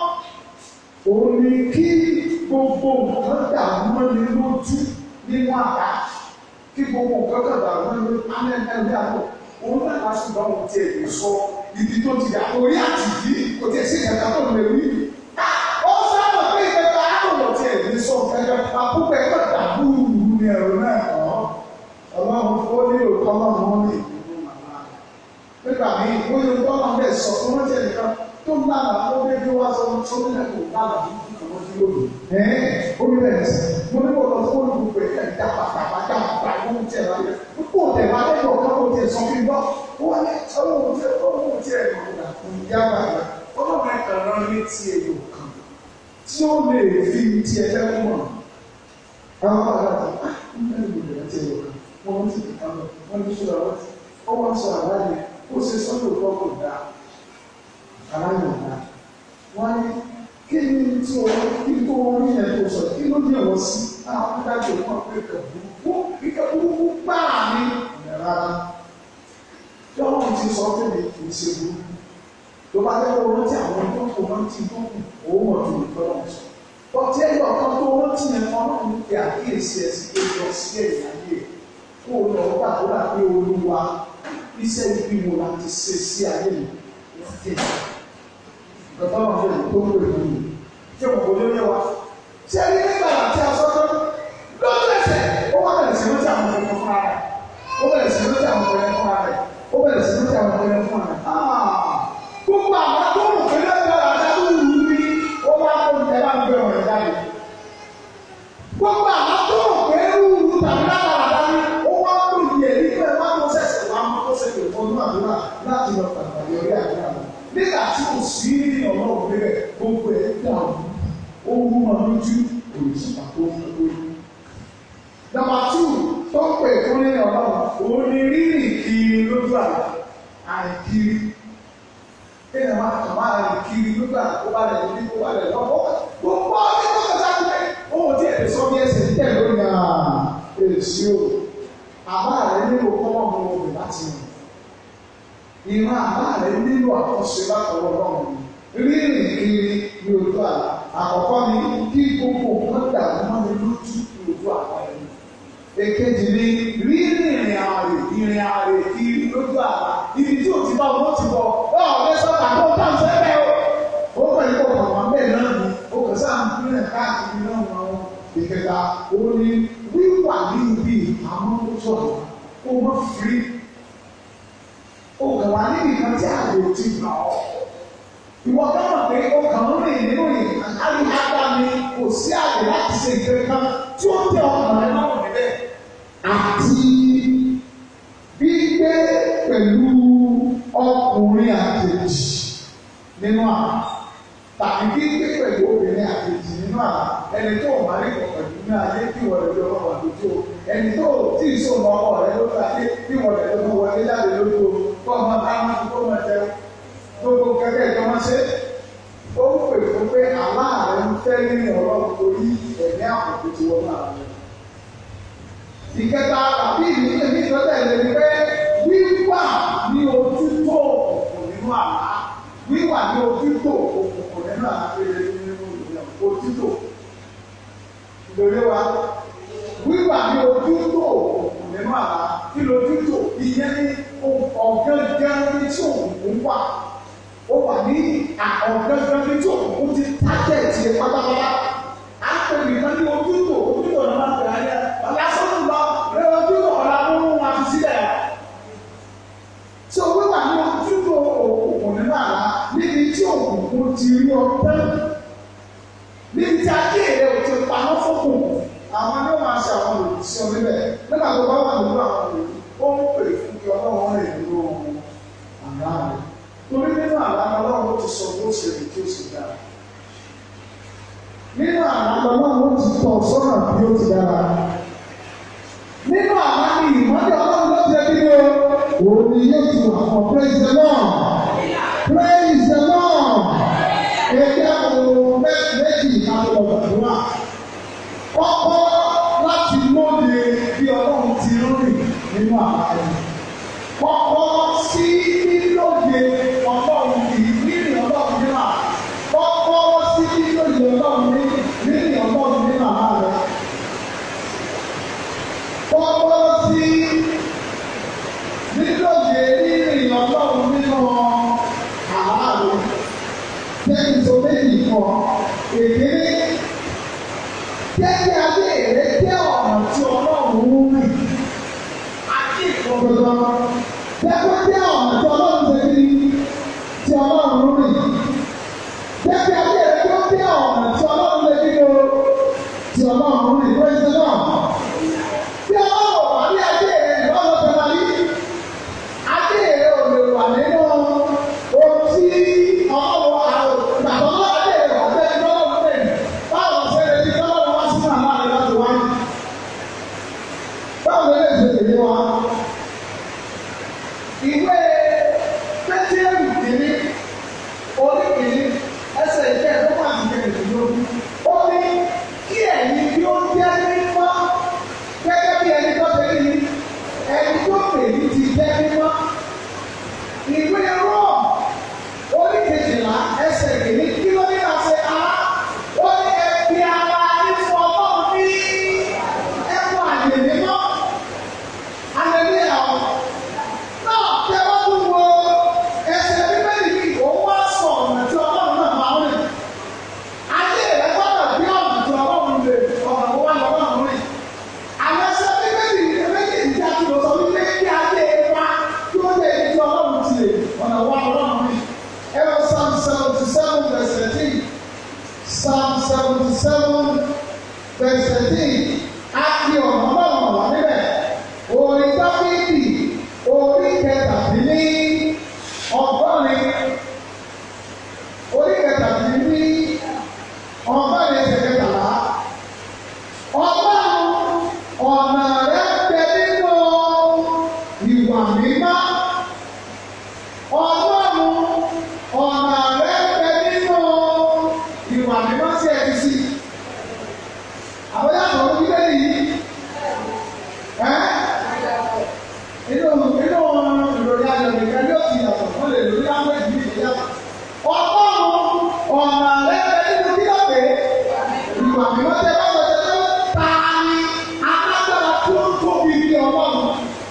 [SPEAKER 1] òun ni kí gbogbo nǹkan dàrú mọ́ni lójú nínú àbá kí gbogbo nǹkan kan dàrú mọ́ni lójú amẹ́mẹ́rin àbọ̀ òun náà wá sí ìgbà wọn tiẹ̀ lè sọ ibi tó ti dà orí àtìdí kò tiẹ̀ sí ìkẹta tó lè rí. ó sábà pé ìkẹta àtọ̀wọ̀ tiẹ̀ lè sọ kẹkẹ àkókò ẹ̀kọ́ dàbú ní ẹ̀rọ náà kọ́ ọlọ́run ó ní òkọ́ ọlọ́run ó ní ìlú màmá nígbà míì ó yẹ kó ọlọ́run bẹ́ẹ̀ sọ fún wọn tiẹ̀ nìkan tó ń lára ó dé bí wọ́n sọ tó ń lẹ́kọ̀ọ́ lára lónìí. Ẹ̀ẹ́n omi bẹ̀rẹ̀ sí. Mo ní kò lọ sí olùkọ́ pé ẹ̀ dábàá dábàá dábàá dábàá ló ń tẹ̀ láyé. Kó o tẹ̀ máa lẹ́yìn ọ̀kan kó o tẹ̀ sọ fún mi gbọ́. Ó wá ní ọlọ́run tẹ̀ ọlọ́run tẹ̀ ẹ̀rọ ìyá bàbá. Ọlọ́run ẹ̀ka rán ní ti èyí kan tí ó lè fi ti ẹ̀fẹ́ fún wọn. Àwọn bàbá rẹ̀ á ń bẹ̀rẹ̀ ìbẹ̀rẹ̀ ti èyí kan. Wọ́n ti fi kan lọ. Wọ́n ti sọ̀rọ̀ wọ́n ti. Ó wá sọ àlàyé. Ó ṣe sọ́dọ̀ tó kò dá. Àlàyé ọ̀dà. Wọ́n ní kí ni tí o kí tó orí yẹn tó sọ kí ló dé wọ́n sí àwọn adájọ́ wọn pé ìkà burúkú ìkà burúkú gbáà ní rárá tí ọlọ́run ti sọ pé mi kì í ṣe burúkú tó bá jẹ́ kó rántí àwọn tó kò rántí tó kù òun mọ̀ tó nìkan náà sọ bọ́tí ẹ̀yọ̀ kan tó rántí yẹn kan náà ní pé àkíyèsí ẹ̀ sí pé lọ sí ẹ̀yìn ayé kó o lọ gbàdúrà pé olúwa iṣẹ́ ibi wo la ti ṣe sí ayé mi wọ́n tẹ̀lé bàbá wà fún ìlú tó ń wèé lónìí tí o kò lóye wa tí a yẹ nígbà tí a sọ tó lọ́dún ẹsẹ̀ ó wà bẹ̀rẹ̀ sí lójú àwọn ọmọ fúnra rẹ̀ ó bẹ̀rẹ̀ sí lójú àwọn ọmọ fúnra rẹ̀ ó bẹ̀rẹ̀ sí lójú àwọn ọmọ fúnra rẹ̀ gbogbo àwọn tó ń pè lọ́dún ọ̀la dábò wù mí ó wá kó ní ẹ̀rọ àgbẹ̀ lójú òrìṣà tó ń lójú. Nọ́mbà tù tó ń pè fún nínú ọlọ́run òun ni rírì kiri lójú àlá àìkiri. Kéèyàn máa kàn máa rìn kiri lójú àlá kó bá lẹ̀ lórí kó bá lẹ̀ lọ́wọ́. Gbogbo ọdún tó kọjá pé òun ti ẹ̀ sọ bí ẹsẹ̀ tẹ̀ lórí àà èsì o. Àbá rẹ̀ nílò kọ́mọ̀ mú obì láti rìn. Ìran àbá rẹ̀ nílò àkọsí látọwọ́ ọlọ́run. Rírìn kiri ní ojú àlá. Àkọ́kọ́ ni kí gbogbo nǹkan dàrú mọ́ mi lójú ní ojú àlá rẹ̀. Èkejì ni rírìn ìrìn àrè ìrìn àrè kiri lójú àlá. Ibi tí ò ti bá wọn ti bọ̀. Ẹ ọ̀rẹ́ sọ́kà tó ń dáhùn sẹ́fẹ̀ o. Ó pẹ̀lú ọkọ̀ wọn bẹ́ẹ̀ náà ni. Ó kàn sáà ń pínlẹ̀ káàkiri náà wọn. Ìkẹta, ó ní wíwà ní ibi àmọ́ ó sọ̀rọ̀. Ó mọ̀ firi. Ó kàn wá ní ìkan tí àgbò ti gbà ọ́. Ìwọ ká mọ̀ pé ó kàn ń rìn nínú ìkàkálí ágbá mi kò sí àgbè láti ṣe ìfẹ́ kan tí ó tẹ ọkàn rẹ náà níbẹ̀. Àti gbígbé pẹ̀lú ọkùnrin àjèjì nínú àná. Tàbí gbígbé pẹ̀lú obìnrin àjèjì nínú àná. Ẹni tó máa rí kọ̀ọ̀kan jù ní ayé kí wọ́n lè lọ wà lójú o. Ẹni tó tí ì sọ̀rọ̀ ọkọ rẹ lójú ayé kí wọ́n lè lọ wọlé jáde lójú o. Kọ́ ọmọ táwọn tó máa jẹun gbogbo kẹkẹ ìjọ máa ṣe ó ń pè fún pé aláàrẹ ń fẹ́ nínú ọlọ́run torí ẹ̀mí àkókò tí wọ́n máa rẹ̀. ìkẹta àbí ìdílé mi ìtọ́jà ìlẹ̀ ni pé wíwà ní ojú tó òkùnkùn nínú àlá wíwà ní ojú tó òkùnkùn nínú àlá péré nínú ojú tó ìdòwé wa wíwà ní ojú tó òkùnkùn nínú àlá kí lójú tó ìyẹn ní ọ̀gángan ní tí òkùnkùn wà ó wà ní ọ̀gángan ní tí òkùnkùn ti tájẹ̀tì pátápátá á pè mí kan ní ojú tó ojú tó náà máa bẹ̀rẹ̀ ayé ọ̀la sọ́nù lọ rẹ ojú tó ọ̀la mú wọn fi sílẹ̀ tí o wíwà ní ojú tó òkùnkùn nínú àlá níbi tí òkùnkùn ti rí ọpẹ́ níbi tí akéèrè ò ti pamọ́ fókùnkùn àwọn ni wọ́n máa ṣe àwọn olùsí ọ níbẹ̀ nígbà tó bá wà nínú àwọn olùsí ó ń pè fún kí ọlọ́run rìn nínú àlá rẹ̀ torí nínú àlá ọlọ́run ó ti sọ bó ṣe lè tí ó sì dára nínú àlá ọlọ́run ó ti tọ̀ sọ́nà bí ó ti dára nínú àlá ni ìmọ́lẹ̀ ọlọ́run ló ti ẹbí o òun ni yóò ti wà fún praise the lord praise the lord èdè àwọn méjì ìkàwé ọ̀gbàdúrà kọ́kọ́ láti lóde bí ọlọ́run ti rìn nínú àlá rẹ̀ kọ́kọ́ sí lílóde ọlọ́run yìí nínú ọlọ́run nínú àlá kọ́kọ́ sí lílóde ọlọ́run nínú ọlọ́run nínú àlá rẹ̀ kọ́kọ́ sí lílóde nínú ọlọ́run nínú àlá rẹ̀ tẹ́lifí tó méjì kan èdè jẹ́kí adé rẹ̀ jẹ́ ọ̀nà tí ọlọ́run ń rìn. Àti ìfọ̀gbọ̀gbọ̀. Jẹ́kí jẹ́ ọ̀nà tí ọlọ́run ṣe kí tí ọlọ́run ń rìn. Jẹ́kí adé rẹ̀ tó jẹ́ ọ̀nà tí ọlọ́run ṣe kí o tí ọlọ́run ń rìn. Praise the Lord. Bí ọlọ́run wà ní adé rẹ̀ lọ́wọ́ tó máa yí. Adé rẹ̀ ò lè wà nínú ohun tí ọlọ́run àwọn ìgbàgbọ́ náà adé rẹ̀ wà bẹ́ẹ̀ ni ọlọ́run lè báwo ṣe lè fi tọ́lọ́run wá sínú àná rẹ̀ láti wáyé. Báwo lè ṣe tèmi wá? Ìwé Pétérù kìíní, orí kìíní, ẹsẹ̀ ìfẹ́ ẹ̀dọ́gbọ̀n àti kẹrìndínlógún. Ó ní kí ẹ̀yin bí ó jẹ́ mímọ́ gẹ́gẹ́ bí ẹni tó ṣe rí ẹni tó pè ní ti jẹ́ mímọ́. Ìwé Rọ́ọ̀ orí kejìlá ẹsẹ̀ kìíní kí ló ní àṣẹ á? Ó ní ẹbí ara ìfọ̀ ọlọ́run ní ẹ̀kọ́ àyè mímọ́. Hallelujah. Náà tẹ wá tún wo ẹsẹ̀ bíbélì yìí, òun wá sọ ọ̀nà tí ọlọ́run náà máa ń rìn. Ayé rẹ̀ gbọ́dọ̀ bí ọ̀nà tí ọlọ́run lè ọ̀nà tó wá lọ́wọ́ rìn. Àwọn ẹsẹ̀ bíbélì yìí méjèèjì tí a ti lọ sọ wípé kí ayé wa kí ó lè di ọlọ́run ti lè ọ̀nà wá lọ́wọ́ rìn. Ẹ lọ Psalm seventy seven verse thirteen. Psalm seventy seven verse thirteen. A fi ọ̀nà ọlọ́run wà níbẹ̀. Orin Dáfídì orí kẹtàdínní ọgọ́rin orí kẹtàdínní ọgọ́rin ẹsẹ̀ kẹtàlá ìwà mímọ́ sí ẹ ti sí. Àwọn yàtọ̀ ọdún bíbélì yìí. Ẹ́ inú inú ìròyìn ayọ̀ nìkan yóò ti yàtọ̀ wọ́n lè lórí láwọn ìdí ìdí yàtọ̀. Ọlọ́run ọ̀nà lẹ́gbẹ̀ẹ́ nínú kí ló pé ìwà mímọ́ tẹ bá sọ tẹ́lẹ̀ ta ni alágbára tó ń tóbi ní ọlọ́run.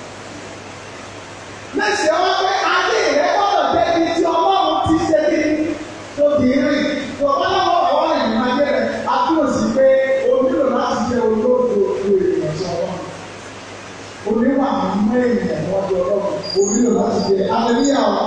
[SPEAKER 1] Lẹ́sìn ọwọ́ pé ayé rẹ̀ gbọ́dọ̀ jẹ́ ibi tí ọlọ́run ti ṣe kí tó di rìn. Ọlọ́run ọ̀wọ́ ìrìn ayé rẹ̀ á túnbọ̀ sí pé o nílò láti jẹ́ olóòtú òkú ènìyàn sí ọlọ́run. Oníwà mímọ́ ènìyàn wọ́n di ọlọ́run. O nílò láti jẹ́ alẹ́líyà ọ̀.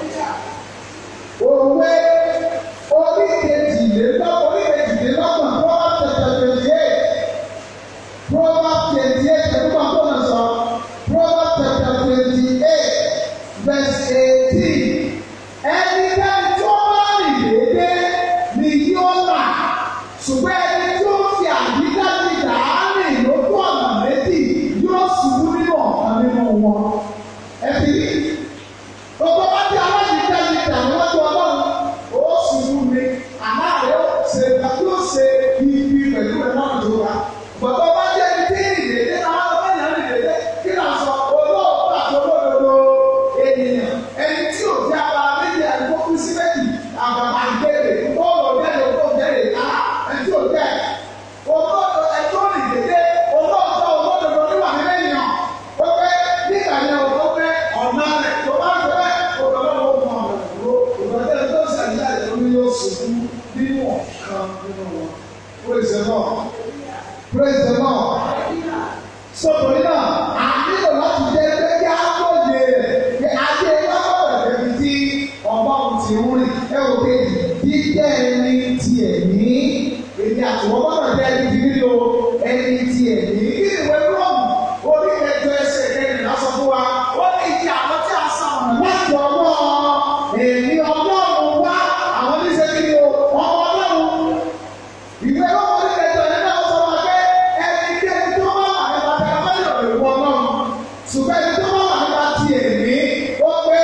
[SPEAKER 1] Òwe orí kejìlélọ́gbọ̀n orí kejìlélọ́gbọ̀n Proverbs chapter twenty eight Proverbs twenty eight ẹ̀dúgbà tó nà sọ Proverbs chapter twenty eight verse eighteen ẹnikẹ́ni tí ó bá rìn déédé ni yóò là ṣùgbọ́n ẹni tí ó fi àdídájú dàárìn lójú ọ̀nà méjì yóò ṣubú nínú ọ̀kan nínú wọn. ẹ fi rí gbogbo bá ti aláàdídájú dàárìn lójú ọlọ́run ó ṣubú ni àná rẹ̀ ó ṣe yóò ṣe ibi pẹ̀lú ẹ̀ náà tó ra. gbogbo bá jẹ́ ẹni tí ìdèdè náà wọ́n bá yàn ìdèdè kí náà sọ olóòótọ́ àti olódodo ènìyàn ẹni tí ò jẹ́ ara méjì àdúgbò kú sí méjì àgbàgbà ìbéèrè bọ́ọ̀lù ọ̀dẹ́rẹ̀ òkú ọ̀dẹ́rẹ̀ náà ẹni tí ò jẹ́ olóòótọ́ ẹjọ́ ìdèdè olóòótọ́ olódodo níwà nínú ènìyàn ó pé nígbà yẹn ó pé ọ̀nà rẹ̀ tó bá ń fẹ́ òdòdó ó mọ ọ̀nà ìdúró òdòdó tó ń sàyíká ìdúró yóò sùn nínú ọ̀kan nínú wọn. Praise the Lord. Praise the Lord. Sọ̀tòrí náà, a nílò láti jẹ́ pé kí á lóye rẹ̀ kí ajé lábọ̀rẹ̀ débi tí ọlọ́run ti ń rìn. Ẹ wò pé jíjẹ́ ẹni ti ẹ̀mí. Èmi àtìwọ́ gbọ́dọ̀ jẹ́ ẹni ti nílò ẹni ti ẹ̀mí. Kí ni ìwé Rọ́ọ̀mù orí ẹjọ́ ẹsẹ̀ kẹrìnlá sọ fún wa? Ó ní ìdí àwọn tí a sàn láti ọwọ́ èmi ọlọ́run wá àwọn oníṣẹ́ kí ni o? Ọmọ ọlọ́run ìwé ọmọ ní ẹjọ́ yẹn náà sọ wá pé ẹni tí ẹni tó bá wà nípa tí a bá yọ̀ lè wọ náà ṣùgbọ́n ẹni tó bá wà nípa ti èmi ó pé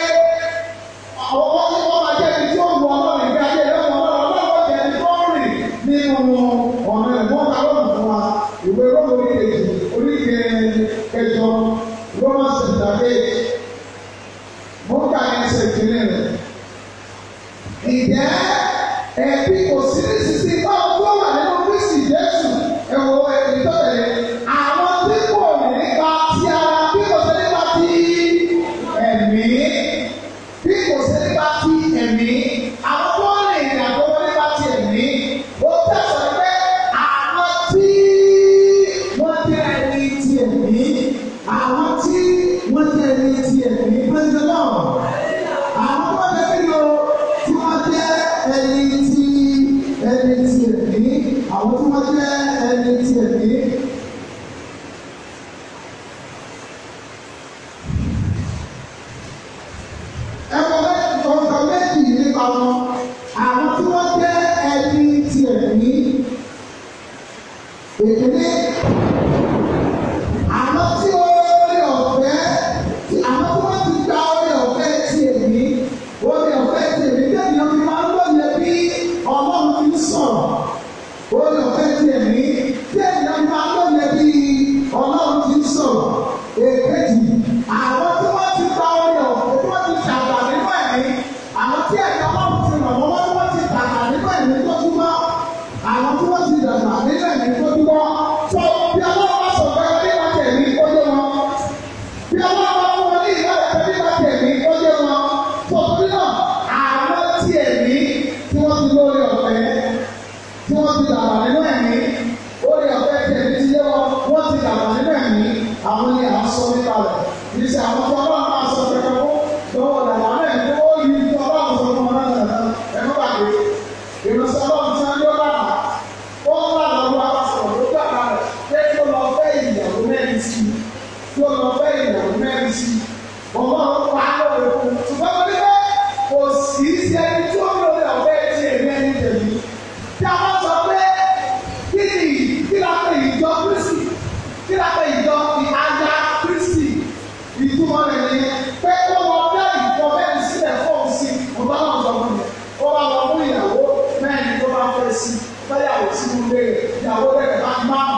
[SPEAKER 1] ọwọ́ tí wọ́n máa jẹ́ ẹni tí ó wọ ọlọ́run ìgbé ayé rẹ̀ wọ ọlọ́run ọlọ́run jẹ́ ẹni tó rìn nínú ọ̀nà ẹ̀gbọ́n ta lọ́nà fún wa ìwé ọmọ ní kejì oríkè kẹjọ Romans chapter eight mo ń kà ẹsẹ̀ ìpínlẹ̀ rẹ̀ ìjẹ́ ẹbí kò sí ní sísí báwo tó wà nínú Kristi Jésù ẹ̀wọ̀ ẹ̀mí tó tẹ̀lé àwọn tí kò nípa ti ara bí kò sí nípa ti ẹ̀mí bí kò sí nípa ti ẹ̀mí àwọn tó ń rìn ìrìn àjò wọn nípa ti ẹ̀mí ó tẹ̀sán pé àwọn tí wọ́n jẹ́ ẹni ti ẹ̀mí àwọn tí wọ́n jẹ́ ẹni ti ẹ̀mí praise the Lord àwọn tó wọ́n jẹ́ kí ni o tí wọ́n jẹ́ ẹni tí ẹni tí ẹ̀mí àwọn tí wọ́n jẹ́ ẹni tí ẹ̀mí. ẹ̀kọ́ méjì ọ̀sán méjì nípa wọn àwọn tí wọ́n jẹ́ ẹni tí ẹ̀mí. Èkìní àwọn tí orí ọ̀fẹ́ àwọn tí wọ́n ti gba orí ọ̀fẹ́ ti èmi orí ọ̀fẹ́ ti èmi tẹ̀lé ọmọ máa ń lóye bí ọlọ́run ti ń sọ̀rọ̀ orí ọ̀fẹ́ ti èmi tẹ̀lé ọmọ máa ń lóye bí ọlọ́run ti ń sọ̀rọ̀ èkejì àwọn tí wọ́n ti gba orí ọ̀fẹ́ tí wọ́n ti dàgbà nínú ẹ̀mí àwọn tí ẹ̀ka ọlọ́run ti ràn wọ́n wọ́n tí wọ́n ti dàgbà nínú ẹ̀mí tó túbọ̀ àwọn tí wọ́n ti dàgbà nínú ẹ̀mí tó túbọ̀ tó bí ọlọ́run bá sọ̀rọ̀ ẹ̀ bí wọ́n tẹ̀lé ó yé wọn bí ọlọ́run bá fún wọn ní ìwé ẹ̀fẹ́ bí wọ́n tẹ̀lé ó yé wọn tó torí náà àwọn tí ẹ̀mí tí wọ́n ti lórí ọ̀fẹ́ tí wọ́n ti dàgbà nínú ẹ̀mí orí ọ̀fẹ́ tí ẹ̀mí ti yé wọn wọ́n ti dàgbà nínú ẹ̀mí àwọn ni à ń sọ nípa rẹ̀ kì í ṣe àwọn tí ọlọ́run máa sọ pẹ̀lú lọ́wọ́ dàgbà náà ní ó yí tí ọlọ́run sọ fún wọn náà dáadáa ẹ̀mọ́ bàgbé ìrọ̀sẹ̀ ọlọ́run tí wọ́n yóò dàgbà ó ń bá lọ́wọ́ àbáṣọ̀rọ̀ ló dàgbà rẹ̀ pé kó lọ fẹ́ ìyàwó mẹ́rin sí i kó lọ fẹ́ ìyàwó mẹ́rin sí i ọlọ́run pa á lọ́wọ́ fún un ṣùgbọ́n mo ní pé kò sí sí ẹni tí ó lórí ọ̀fẹ́ tí èmi ẹni tẹ̀lé tí a bá sọ pé fẹ́yàwó sínú ilé rẹ̀ ìyàwó rẹ̀ bá máa.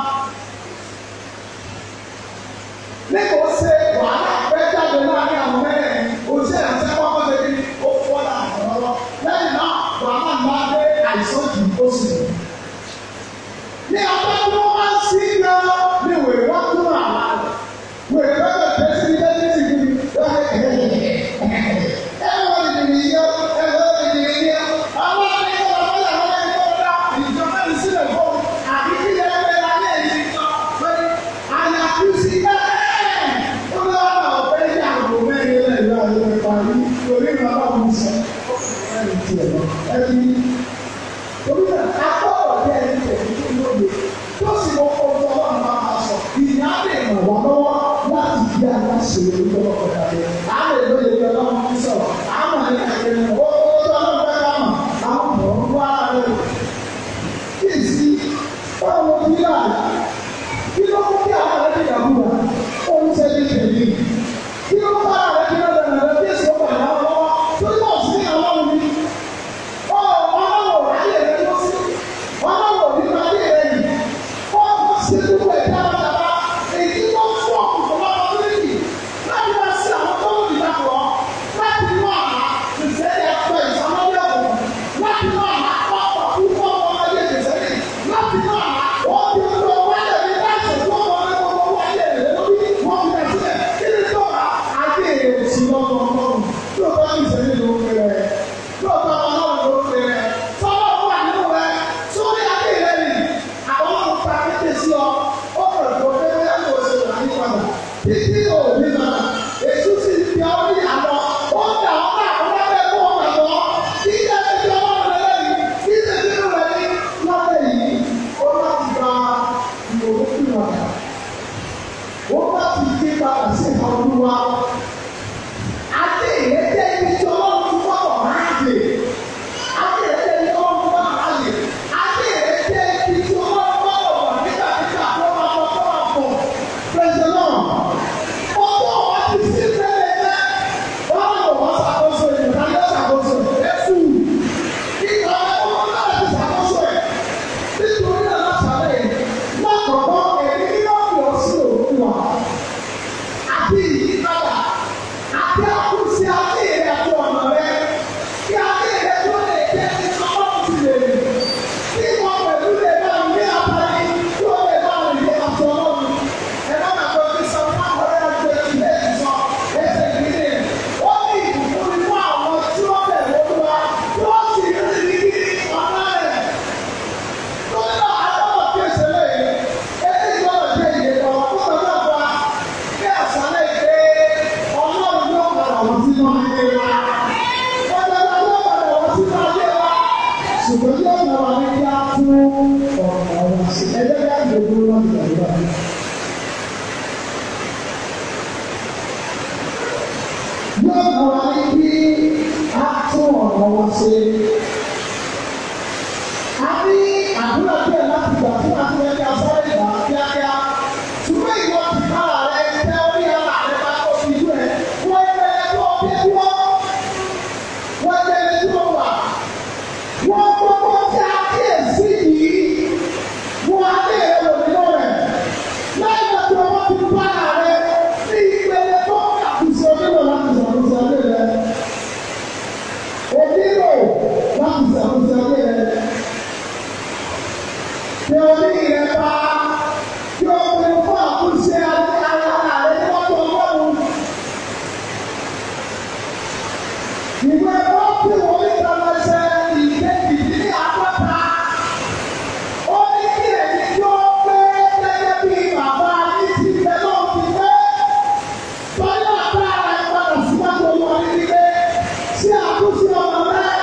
[SPEAKER 1] nígbà ó ṣe wàhálà fẹ́ jáde láàrin àwọn mẹ́rin oṣù ẹ̀sẹ̀ kọ́kọ́ ṣe kí ó fọ́ láàrin lọ́wọ́ lẹ́yìn náà wàhálà ńlá dé àìsàn jù ó sì rẹ̀. ní ọjọ́ tí wọ́n máa ń sí yọ ní wèrè wọ́n tún àlá rẹ̀ wèrè bẹ́ẹ̀ bẹ́ẹ̀ sí ilé ní ìlú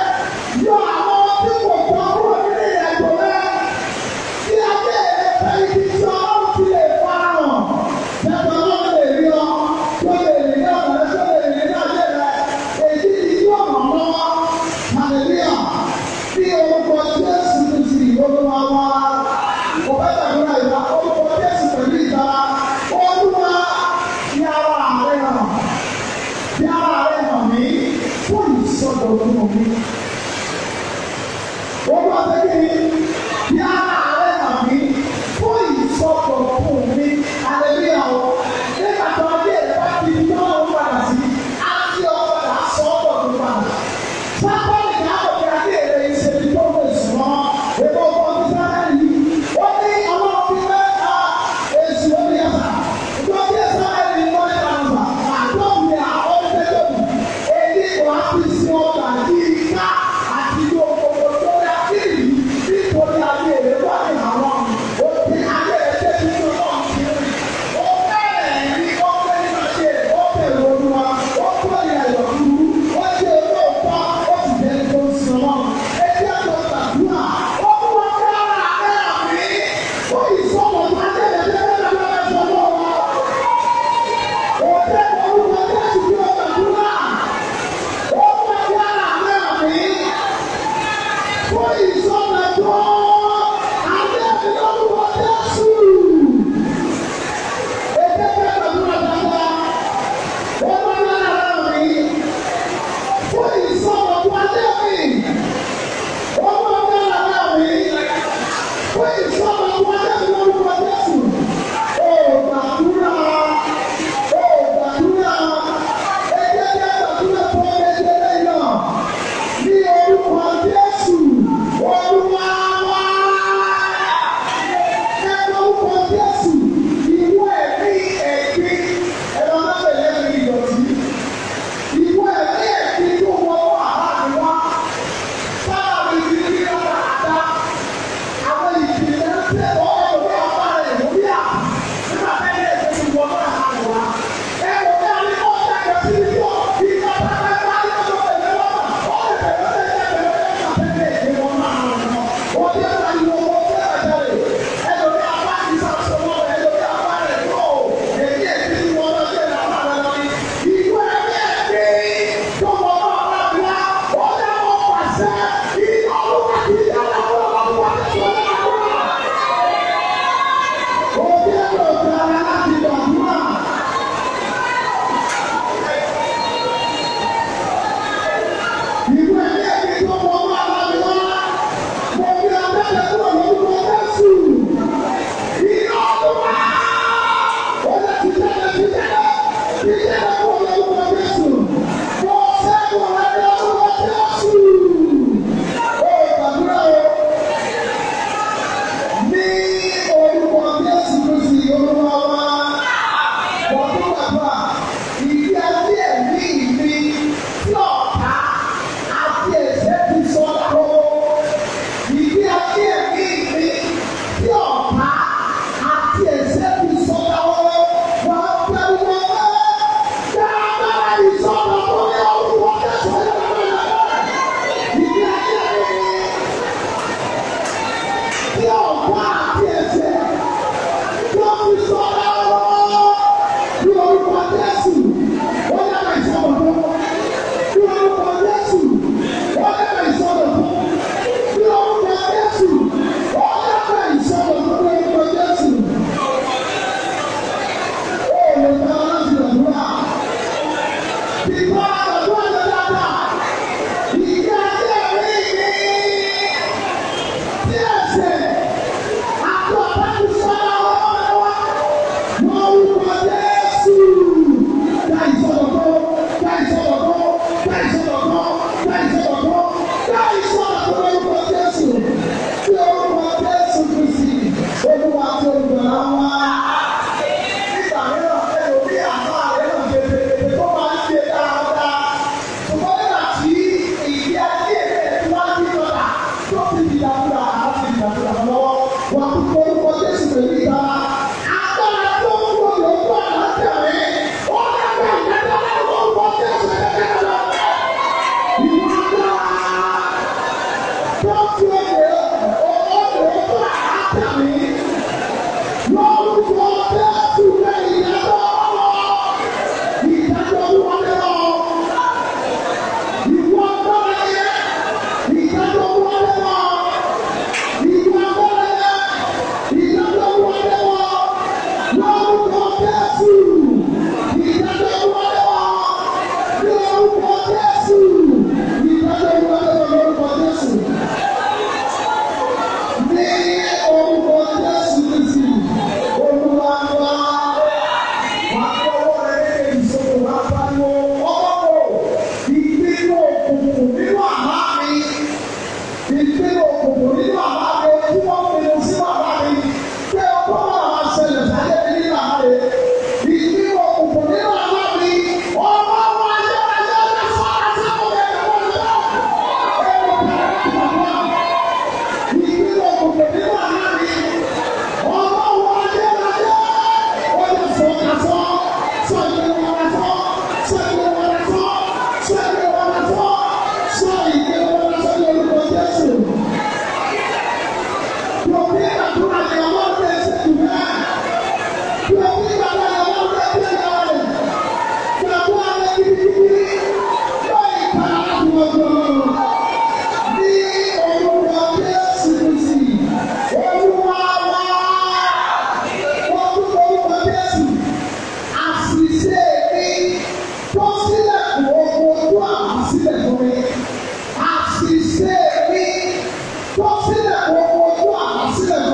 [SPEAKER 2] Thank
[SPEAKER 1] fún ìsọ̀rọ̀ ọmọ Jésù lórúkọ Jésù. Ó gbàdúrà, ó gbàdúrà, ẹ jẹ́ kí a gbàdúrà fún ọmọ ẹgbẹ́ lẹ́yìn náà. Ní orúkọ Jésù, Olúwa wá. Ẹ lórúkọ Jésù, ìwọ ẹ̀mí ẹ̀gbin, ẹ̀rọ alábẹ̀lẹ̀ ẹ̀mí ìdọ̀tí. Ìwọ ẹ̀mí ẹ̀gbin tó wọ́n wà láàrin wá. Sábà mi ti rí ọ̀rọ̀ àdá. Àwọn ìpìlẹ̀ ń tẹ̀ ọ́ ẹ̀rọ ọba rẹ̀ lórí à. Nígbà tẹ́lẹ̀ ẹ̀sẹ̀ ti wọ́n náà hàn wá. Ẹ wò ní àní kọ́ ọ̀tá ẹ̀rọ sí ibi tó ìgbà pátá bá ní ọjọ́ tẹ̀lé lọ́wọ́. Ó lè bẹ̀rẹ̀ lọ́sẹ̀ tẹ̀lé lọ́sẹ̀ tẹ̀lé ìgbé wọn náà hàn wọ́n. Wọ́n ti ẹ̀rọ ìwọ wọn fẹ́ ẹ̀jẹ̀ rẹ̀. Ẹlòmí apá ti sàṣọwọ́ rẹ̀ ẹlòmí apá rẹ̀ tó. Èyí èsì ti wọ́n lọ sí ẹ̀rọ apá rẹ̀ lọ ní. Ìwọ ẹ̀mí ẹ̀gbin tó wọ́n náà wà bíyà. Ó dá wọn pàṣẹ. Ìyá olúwa ti yára wọn lọ́wọ́ àti ọ̀la wọn. Ó bí ẹ̀rọ ìgbàlá láti gbàdúrà. Ìwé ẹ̀mí ẹ̀gbin tó wọ́n wà láti wá. Mo fi abẹ́rẹ́ kúrò lórúkọ Jésù. Iná olúwa. Ó lè ti jáde ti jáde. Ti jáde kúrò lórúkọ Jésù. Mo ṣẹ́gun rẹ̀ lórúkọ Jésù. Ó gbàdúrà o. Ní orúkọ Jésù Kristi olúwa wa. Wọ́n tún gbàdúrà. Ìdí ayé ẹ̀mí mi tí ọ̀tá àti ẹ̀ṣẹ̀ ti sọ lọ́wọ́. Ìdí ayé ẹ̀mí mi tí ọ̀tá àti ẹ̀ṣẹ̀ ti sọ lọ́wọ́. Wọ́n bẹ̀rù wọn bẹ́ẹ̀. Dáadáa ìsọ̀rọ̀ tó ní orúkọ Jésù olúwa wa. Ìdí ayé ẹ̀mí mi tí ọ̀pá àti ẹ̀sẹ̀ tó fi sọ lọ́wọ́ ní orúkọ Jésù wọ́n yára ìsọ̀rọ̀ fún ní orúkọ Jésù wọ́n yára ìsọ̀rọ̀ fún ní orúkọ Jésù wọ́n yára ìsọ̀rọ̀ fún ní orúkọ Jésù. Ó lè gba láti gbàdúrà. Ìgbà àgbàdúrà lọ dáadáa. Ìgbà ayé mi ni tí ẹsẹ̀ àti ọ̀pá ti sọ́ra ọ̀rọ̀ wa. Wọ́n wúwo Jésù. Dá ìsọ̀rọ̀kọ́, dá ìsọ̀rọ̀kọ́, dá ìsọ̀rọ̀kọ́, dá ìsọ̀rọ̀kọ́, dá ìsọ̀rọ̀kọ́ lórúkọ Jésù. Tí orúkọ Jésù Kristi, Olúwa tí olùgbàlà wá. Nígbà mìíràn, ẹlòmí àmọ́ àrẹ náà gbèsè tó máa ń ṣe dáadáa. Ṣùgbọ́n nígbà tí ìdí ayé rẹ̀ tí wọ́n ti lọ́la tó ti di ìdàkúrà àti ìdàkúrà lọ́wọ́. Wà á kó orúkọ Jésù pẹ̀lú ìta. Agbára tó ń wọ lóko àlàáfíà mi. Ó dàgbà ìdájọ́ lọ́wọ́ orúkọ Jésù ẹ̀jẹ̀ lọ. Ìwà agbára tó fi òye òye lóko àlàáfíà mi. Lórúkọ Jésù rẹ̀ ìdájọ́ ìdájọ́ wọlé lọ. Ìwọ agbára yẹn, ìdájọ́ wọlé lọ. Ìwọ agbára yẹn, ìdájọ́ wọlé lọ. Lórúkọ Jésù, ìdájọ́ wọlé lọ. Lórúkọ Jésù, ìdájọ́ wọlé lọ lórúkọ Jésù. Ní orúkọ Jésù Kristi, Olúwa wa. Wà á fọwọ́ rẹ̀ ní ìṣòro wá pariwo. Ọlọ́wọ́ ìpinnu òkùnkùn nínú àlá mi. Ìpinnu òkùnkùn nínú àlá mi tí wọ́n pinnu sínú àlá mi. Pé ọkọ náà máa ṣẹlẹ̀ sáyé mi nínú àlá mi. Ìpinnu òkùnkùn nínú àlá mi. Ọmọ ọmọ ayé ayé ayé fọ́nà sáwọn ẹ̀rọ wọn lọ. Ẹ̀rọ kẹrẹ kọ̀ọ̀kan. Ìpinnu òkùnkùn nínú àlá mi. Ọmọ ọmọ ayé ayé. Ó yẹ fọ́nà sọ́. Sọ ìpinnu wọn sọ́. Sọ ìpinnu wọn sọ́. Sọ ìpinnu wọn sọ́. Sọ ìpinnu wọn sọ́ ní orúkọ Jésù. Yòókì àdúrà ni àwọn ọ̀rẹ́ ṣe jù bẹ́ẹ̀. Yòókì àdúrà ni àwọn ọ̀rẹ́ ṣe jù bẹ́ẹ̀. Yòókì àdúrà gidigidi. Yóò ìka àdúgbò. Ní orúkọ Jésù Kristi, Olúwa wá. Wọ́n tún orúkọ Jésù. Àṣìṣe mi tó sílẹ̀kùn ogun ojú àmì sílẹ̀ fún mi. Àṣìṣe mi tó sílẹ̀kùn ogun ojú àmì sílẹ̀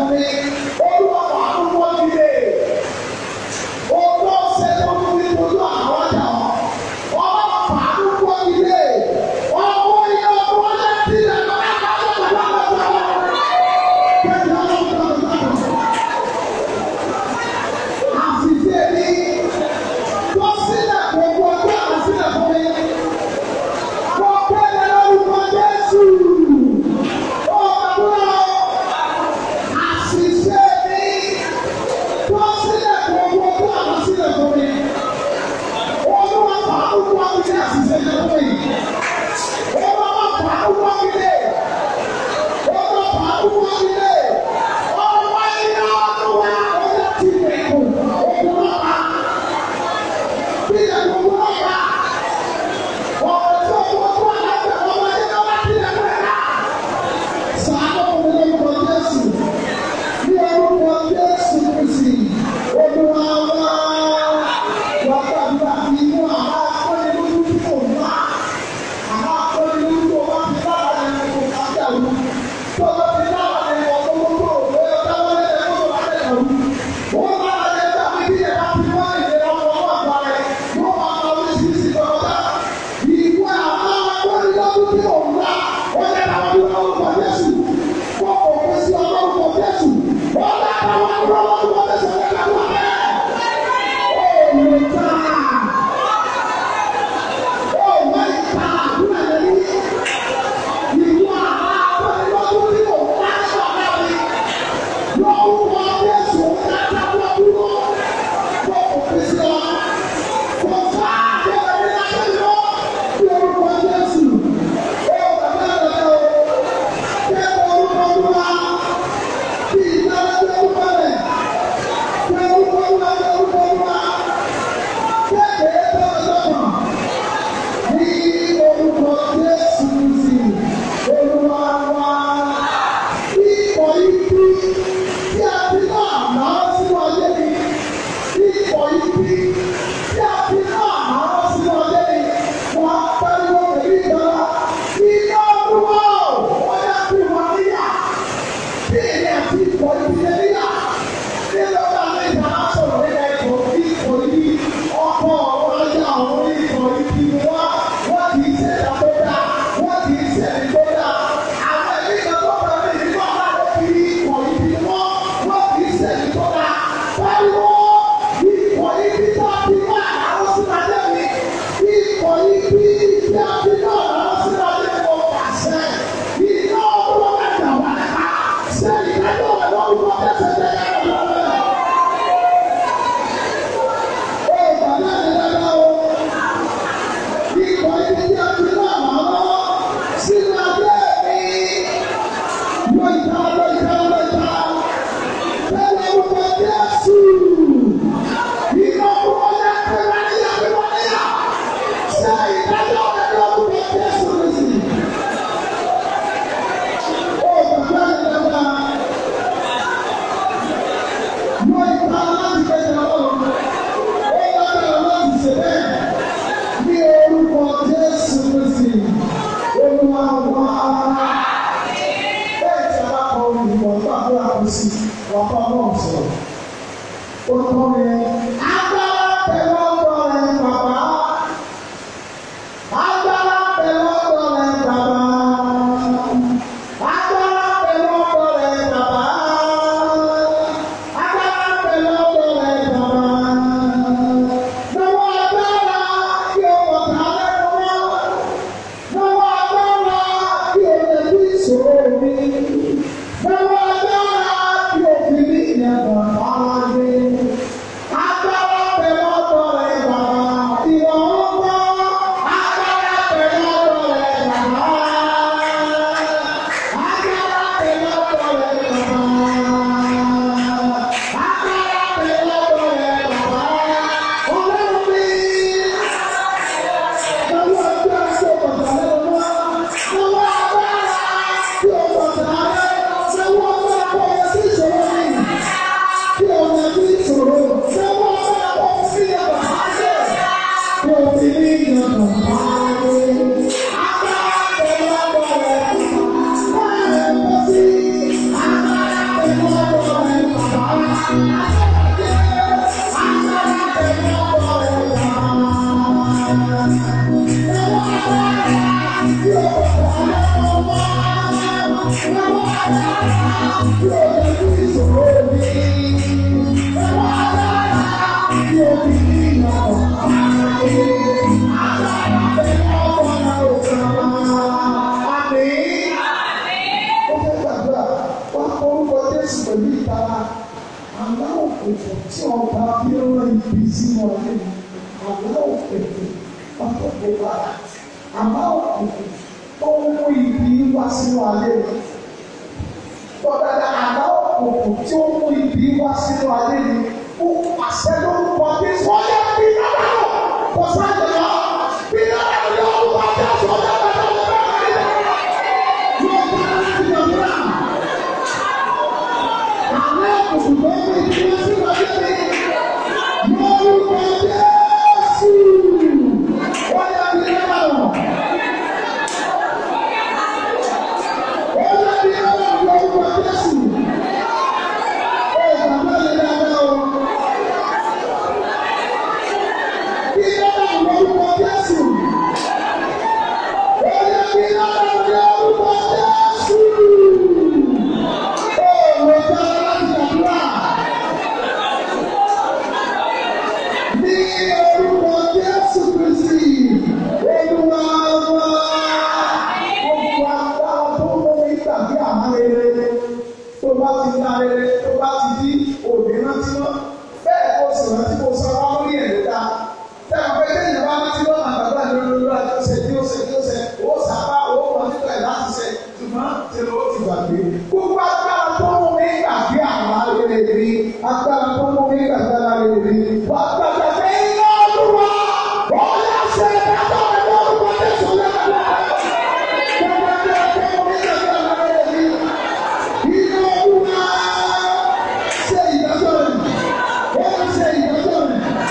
[SPEAKER 1] tí èmi àti ìkọ̀ ìdílé níyà ní lọ́dọ̀ àwọn ìjà máa sọ̀rọ̀ nípa ìkọ̀ ìkọ̀ ìdí ọkọ̀ ọ̀rọ̀ àwọn ìkọ̀ ìdí ni wọ́n wọ́n kì í ṣe ìdá tó dáa wọ́n kì í ṣe ìdí tó dáa àwọn ẹ̀mí kan tó bá mi nínú ọ̀gá ló fi ìkọ̀ ìdí ni wọ́n wọ́n kì í ṣe ìdí tó dáa pariwo ìkọ̀ ìdí tó a ti wá àwọn sínú adé mi ìkọ̀ ìdí tí a ti wá àwọn sínú adé mi kò pàṣẹ iná ọlọ́wọ́ ẹ̀dá wà nípa ṣé ìdájọ́ ẹ̀rọ ìwọ ẹsẹ̀ tẹ̀ ẹ̀ lọ́wọ́ ó bàbá mi dáadáa o ìkọ̀ ìdí tí a ti wá àwọn sínú adé mi yóò ìta yóò ìta yóò ìta tẹ́lẹ̀ orúkọ Jésù iná ọlọ́wọ́ ẹ̀dá níyà níyà níyà ṣé ìdájọ́ ẹ̀rọ orúkọ Jésù nìyí. Ó bàbá mi dáadáa. Mo ìta láti gbẹ̀dẹ̀ ọlọ́run. Ó lábẹ́ láti ṣe bẹ́ẹ̀. Ní orúkọ Jésù Kristi, Olúwa wá. Bẹ́ẹ̀ tí a bá kọ olùkọ́ gbàgbọ́ àkọsí, wà bá ọlọ́run sọ̀rọ̀. Orúkọ mi ni agbára pẹ̀lú ọgbọ́n rẹ̀ bàbá. Agbára pẹ̀lú ọgbọ́n rẹ̀ bàbá. Agbára pẹ̀lú ọgbọ́n rẹ̀ bàbá. Agbára pẹ̀lú ọgbọ́n rẹ̀ bàbá. Lọ́wọ́ agbára kí o mọ̀ ká lẹ́nu mọ́. Lọ́wọ́ agbára kí o lè bí ìṣòro mi. Lọ́wọ́ agbára kí o fi ní ìyàtọ̀ ara gbé. Agbára pẹ̀lú ọgbọ́n rẹ̀ bàbá. Ìwọ ń gbọ́. Agbára pẹ̀lú ọgbọ́n rẹ̀ bàbá. Agbára pẹ̀lú ọgbọ́n rẹ̀ bàbá. Agbára pẹ̀lú ọgbọ́n rẹ̀ bàbá. Ọlọ́run mi. Lọ́wọ́ agbára tí o bàtà lẹ́nu mọ́. Lọ́wọ́ agbára tí o bàtà lẹ́nu. Lọ́wọ́ agbára kọ́ ọ sí ìṣòro mi kí ọmọ ẹbí ìṣòro ṣé wọ́n fẹ́ kọ́ sí ẹ̀bà ayé kí o ti ní ìyàtọ̀ ayé. Agbára pẹ̀lú ọgbọ́n rẹ̀ báyọ̀ kọ́ sí agbára pẹ̀lú ọgbọ́n rẹ̀ bàbá. Agbára pẹ̀lú ọgbọ́n rẹ̀ bàbá. Lọ́wọ́ agbára tí o bàbá lọ́wọ́ wá. Lọ́wọ́ agbára tí o lè fi ìṣòro mi. Lọ́wọ́ agbára tí o fi ní ìyàtọ̀ ayé. Agbára pẹ̀lú ọgbọ́n rẹ̀ bàbá. Àmín ó fẹ́ gbàdúrà wá orúkọ Jésù pẹ̀lú ìtara àlá òkùnkùn tí ọba fi ń rán ibi sínú ayé mi àlá òkùnkùn ọ̀pọ̀pọ̀ bára àlá òkùnkùn tó ń mú ibi wá sínú ayé mi tọ́dára àlá òkùnkùn tí ó mú ibi wá sínú ayé mi ó pàṣẹ lórúkọ Jésù ọjọ́ bí náà kò sáàjì lọ bí náà lọ orúkọ Jésù ọjọ́ bẹ́ẹ̀ lọ bẹ́ẹ̀ lọ. Yóò bá láti gbàdúrà. Àlẹ́ òkùnkùn tó ń bí kí wọ́n sí wáyé mi. Lórúkọ Jésù. Wọ́n yá mi lọ́wọ́. Wọ́n yá mi lọ́wọ́ lórúkọ Jésù. Ó bàbá mi dáadáa o. Kí lọ́wọ́ lórúkọ Jésù. Ó yá mi lọ́wọ́ lórúkọ Jésù. Ó lọ bá láti gbàdúrà. Ní orúkọ Jésù Kristi, Olúwa wá. Gbogbo agbára tó ń mú mi gbàgbé àmọ́ rere. Tó bá ti ná rere, tó bá ti di òní rántí mọ́. Bẹ́ẹ̀ kó sì rántí kó sọ wá lórí ẹ̀ ló dáa. Tẹ́lẹ̀ pé kéèyàn bá rántí lọ́nà àgbàgbà lórí lórí àti ọ̀sẹ̀ tí ó ṣe tí ó ṣe, ó sábà owó kan nígbà yìí láti ṣe. Ṣùgbọ́n ṣe ló ti gbàgbé. Gbogbo agbára tó mú mi gbàgbé àwọn rere mi. Agbára tó mú mi gbàgbé àwọn rere mi. Wà á gbàgbé pé iná olúwa. Wọ́n yá ṣe ìdájọ́ rẹ̀ lórúkọ Jésù lẹ́nu. Gbogbo agbára tó mú mi gbàgbé àwọn rere mi. Iná olúwa ṣe ìdájọ́ rẹ̀. Wọ́n ṣe ìdájọ́ rẹ̀.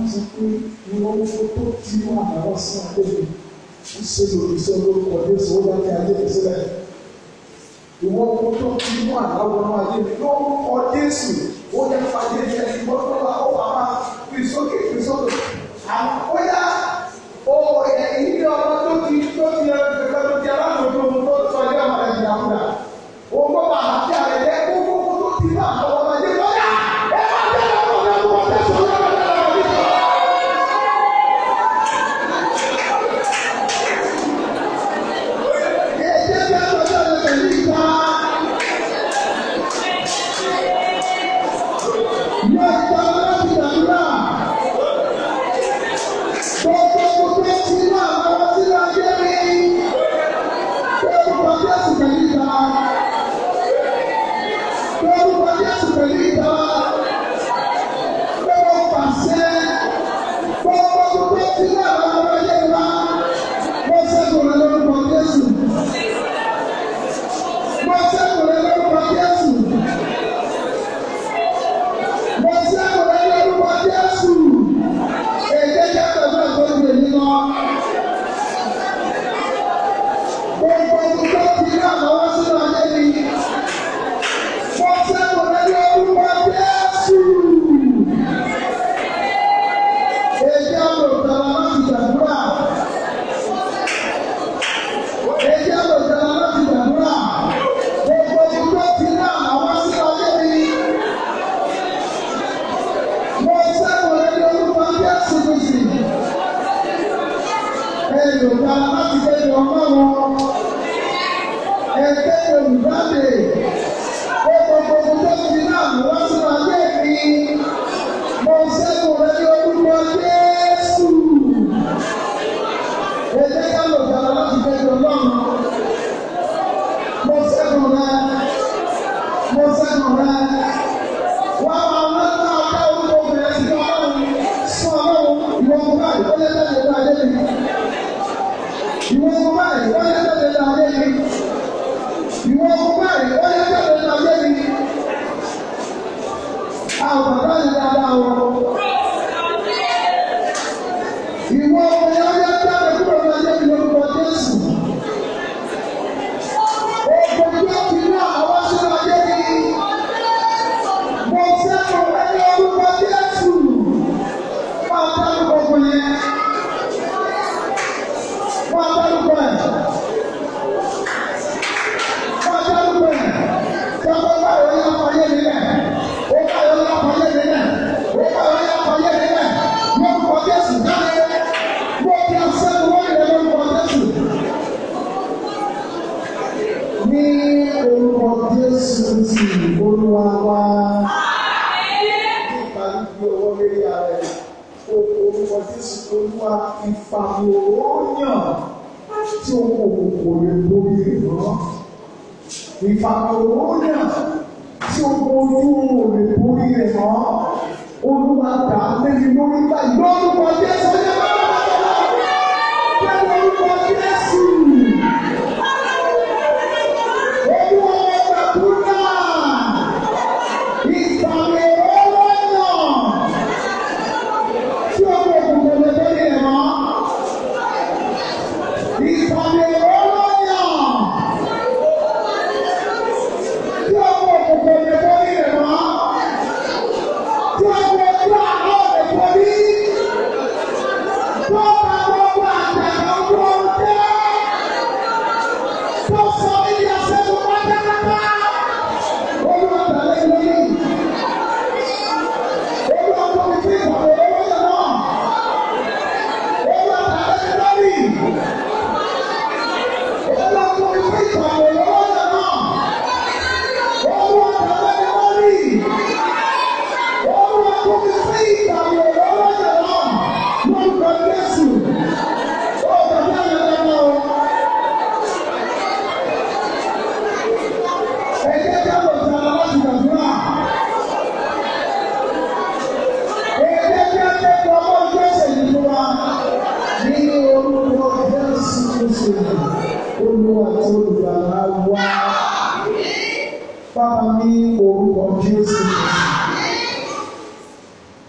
[SPEAKER 1] wọ́n sọ pé ìwọ́n tó ti wà lọ́wọ́ sí àgbègbè ń ṣe lòdì sí olórúkọ Jésù ó bá ní ayé mi sílẹ̀. Ìwọ́n tó ti wà lọ́wọ́ ayé mi lórúkọ Jésù ó yẹ fàyè yẹ ìwọ́n tó wà ó wà máa fi sókè fi sókè. Àwọn ó yá ó ilé ọmọ tó ti tó ti ẹ tó ti aláàbòjú ohun tó sọ ilé ọmọ rẹ̀ ìyàwó Òun kó bá àti àrẹ jẹ́ kó kó kó tó ti wà lọ́wọ́ ayé lọ́yà. Ẹ máa tẹ̀lé ọmọ rẹ̀ wọ́n tẹ̀sán lọ́wọ́ rẹ̀ lọ́wọ́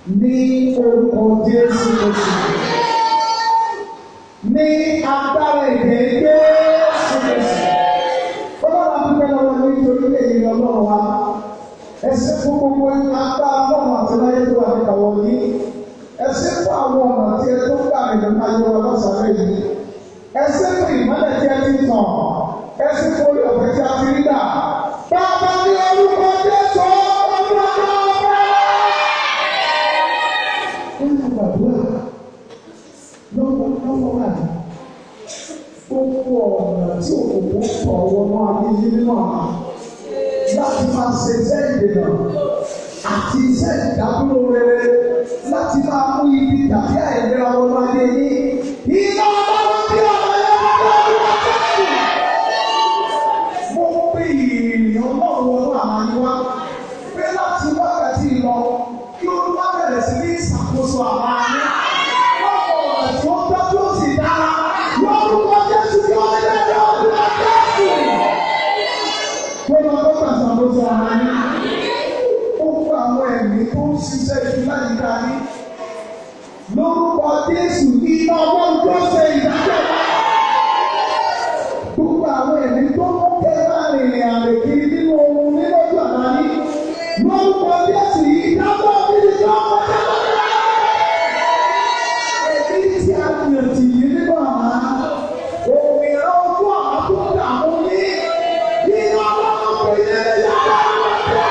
[SPEAKER 1] ní orúkọ Jésù Kristi. Ní agbára ìgbẹ́ Jésù Kristi. Ọlọ́run adúgbò lọ́wọ́ ní nítorí èyí ọlọ́run wa. Ẹsẹ̀ fún gbogbo agbára ọlọ́run àti láyé tó wà nípa wọn ní. Ẹsẹ̀ fún àwọn ọ̀nà tí ẹ tó gbà nínú ayé wa lọ́sàn-án yìí. Ẹsẹ̀ fún ìmọ́lẹ̀ tí ẹ ti tàn. Ẹsẹ̀ fún orí ọ̀fẹ́ tí a ti rí gbà. Bàbá ní orúkọ Jésù ọdún ọdún ọdún. Ó ní gbàdúrà lọ́wọ́ lọ́wọ́ wà ní gbogbo ọ̀nà tí òkòkò tọ̀ wọnú ayé yìí nínú àná láti máa ṣe iṣẹ́ ìdènà àti iṣẹ́ ìdádúró rere láti máa mú ibi tàbí àìlera wọnú ayé yìí. Iná ọlọ́run bí ọ̀nà yẹn wọ́n lọ́wọ́ wọ́n tẹ̀sí. Mo pe ìrìn ọlọ́run wọnú àná yìí wá pé láti wákàtí lọ kí olúwa bẹ̀rẹ̀ sí ní ìṣàkóso àwọn ayé. Lọ́pọ̀ ọ̀nà tí ó tọ́ tí ó sì dára lórúkọ Jésù kí ó lè lọ ọdún Jésù. Mo lọ bọ́ gbàgbọ́ ara yín. Ó kó àwọn ẹ̀mí tó ń ṣiṣẹ́ ìtura yìí dání. Lórúkọ Jésù iná ọlọ́run tó ṣe ìdájọ́ wa. Gbogbo àwọn ẹ̀mí tó ń kẹ́ máa rìnrìn àrè kiri nínú ohun nínú ojú àná yín. Lórúkọ Jésù yìí dábọ̀ bí ìjọ ọmọdé lọ́wọ́. Èmi tí a yàn tì yí nínú àná. Òmìnira ojú àná tó dààmú ní. Iná ọlọ́run kò yẹ yàrá ọmọdé.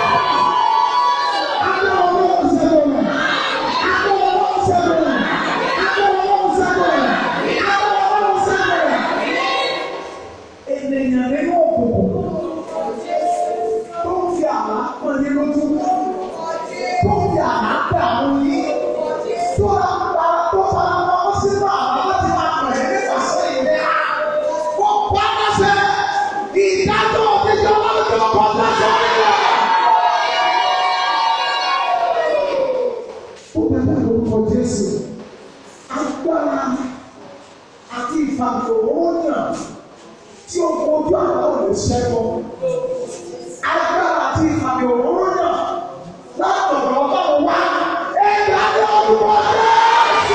[SPEAKER 1] Ènìyàn nínú òkùnkùn tó ń fi àlá pọ̀ ní lójú, tó ń fi àlá dààmú yín, tó ń pa tó fara mọ́ sínú àlá láti máa pọ̀ ní nípasẹ̀ ìlera. Wọ́n pa lọ́sẹ̀ ìdájọ́ òfìjọ́ lọ́jọ́ kan lọ́sẹ̀ nílẹ̀. Ó bẹ̀rẹ̀ lórúkọ Jésù. Agbára àti ìfàmìlòwòyàn tí ó kojú àwọn olùṣègùn. Agbára àti ìfàmìlòwòyàn látọ̀dọ̀ ọlọ́run wá. Ẹ̀dá ní orúkọ Jésù.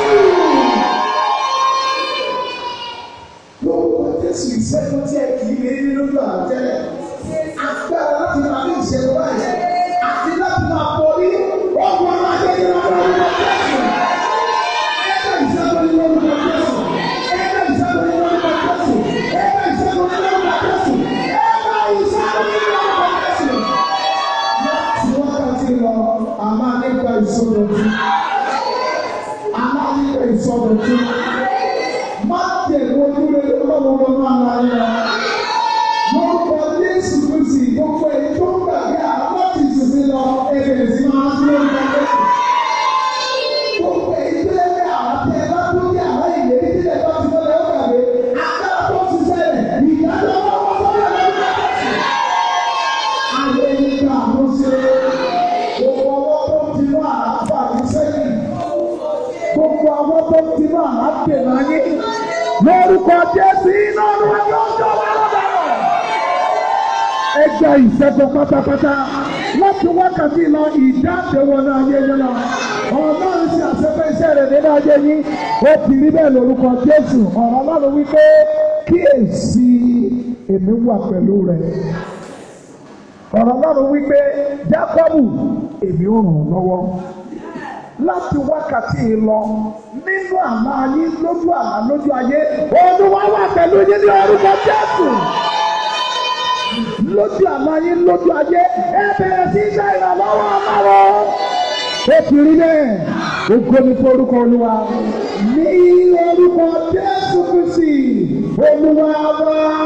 [SPEAKER 1] Lórúkọ Jésù ìṣẹ́gun tí ẹ kì í lé ní lójú àtẹ́lẹ̀. Agbára láti máa ní ìṣẹ́gun báyìí. Àti láti máa borí ọgbọ́n máa jẹ́ ìrọ̀lẹ́ orúkọ Jésù. Ẹgbẹ́ ìṣẹ́gun ní orúkọ Jésù. Ẹgbẹ́ ìṣẹ́gun ní orúkọ Jésù. Ẹgbẹ́ ìṣẹ́gun ní orúkọ Jésù. Ẹgbẹ́ ìṣẹ́gun ní orúkọ Jésù. Láti wákàtí lọ, a máa nípa ìsọdọ̀tun. A máa nípa ìsọdọ̀tun. Má tẹ̀lé ojúlé ọlọ́run lọ́nà ara yẹn. Lórúkọ Jésù Kristi, gbogbo èyí tó ń gbàgbé àwọn láti ìsinsìn lọ, ẹ̀rẹ̀ sí máa ń lórúkọ Jésù. Gbogbo èyí tó lé àwọn tẹ bá tó bí àwọn ìlérí tí lè bá ti lọ́lẹ̀ ó gbàgbé. Agbára tó ti ṣẹlẹ̀, ìdájọ́ ọlọ́wọ́ sọ́dọ̀ lórúkọ Jésù. Ayé nígbà ló ṣe gbogbo ọwọ́ tó ti mú àlàáfà ní sẹ́yìn. Gbogbo ọwọ́ tó ti mú àlàáfà náà yé. Lórúkọ Jésù iná ọdún ọjọ́ ọjọ́ wa lọ́dọ̀ ẹgbẹ́ ìṣẹ́gun pátápátá láti wákàtí lọ ìdáǹdè wọnú ayé yín lọ. Ọlọ́run ṣe àṣepẹ́ iṣẹ́ rẹ̀ nínú ayé yín. Ó ti rí bẹ́ẹ̀ lórúkọ Jésù. Ọ̀rọ̀ Ọlọ́run wípé kíyèsí èmi wà pẹ̀lú rẹ̀. Ọ̀rọ̀ Ọlọ́run wípé Jákọ́bù èmi ò ràn ọ́ lọ́wọ́. Láti wákàtí lọ nínú àlá ayé lójú àlá lójú ayé. Olúwa wà pẹ̀lú yín ní orúkọ Jésù lójú àmọ́ yín lójú ayé ẹ bẹ̀rẹ̀ sí í ṣe ìrànlọ́wọ́ ọlọ́wọ́. ó ti rí bẹ́ẹ̀ ògo ni fún orúkọ olúwa ní orúkọ jésù kristi olúwa wá.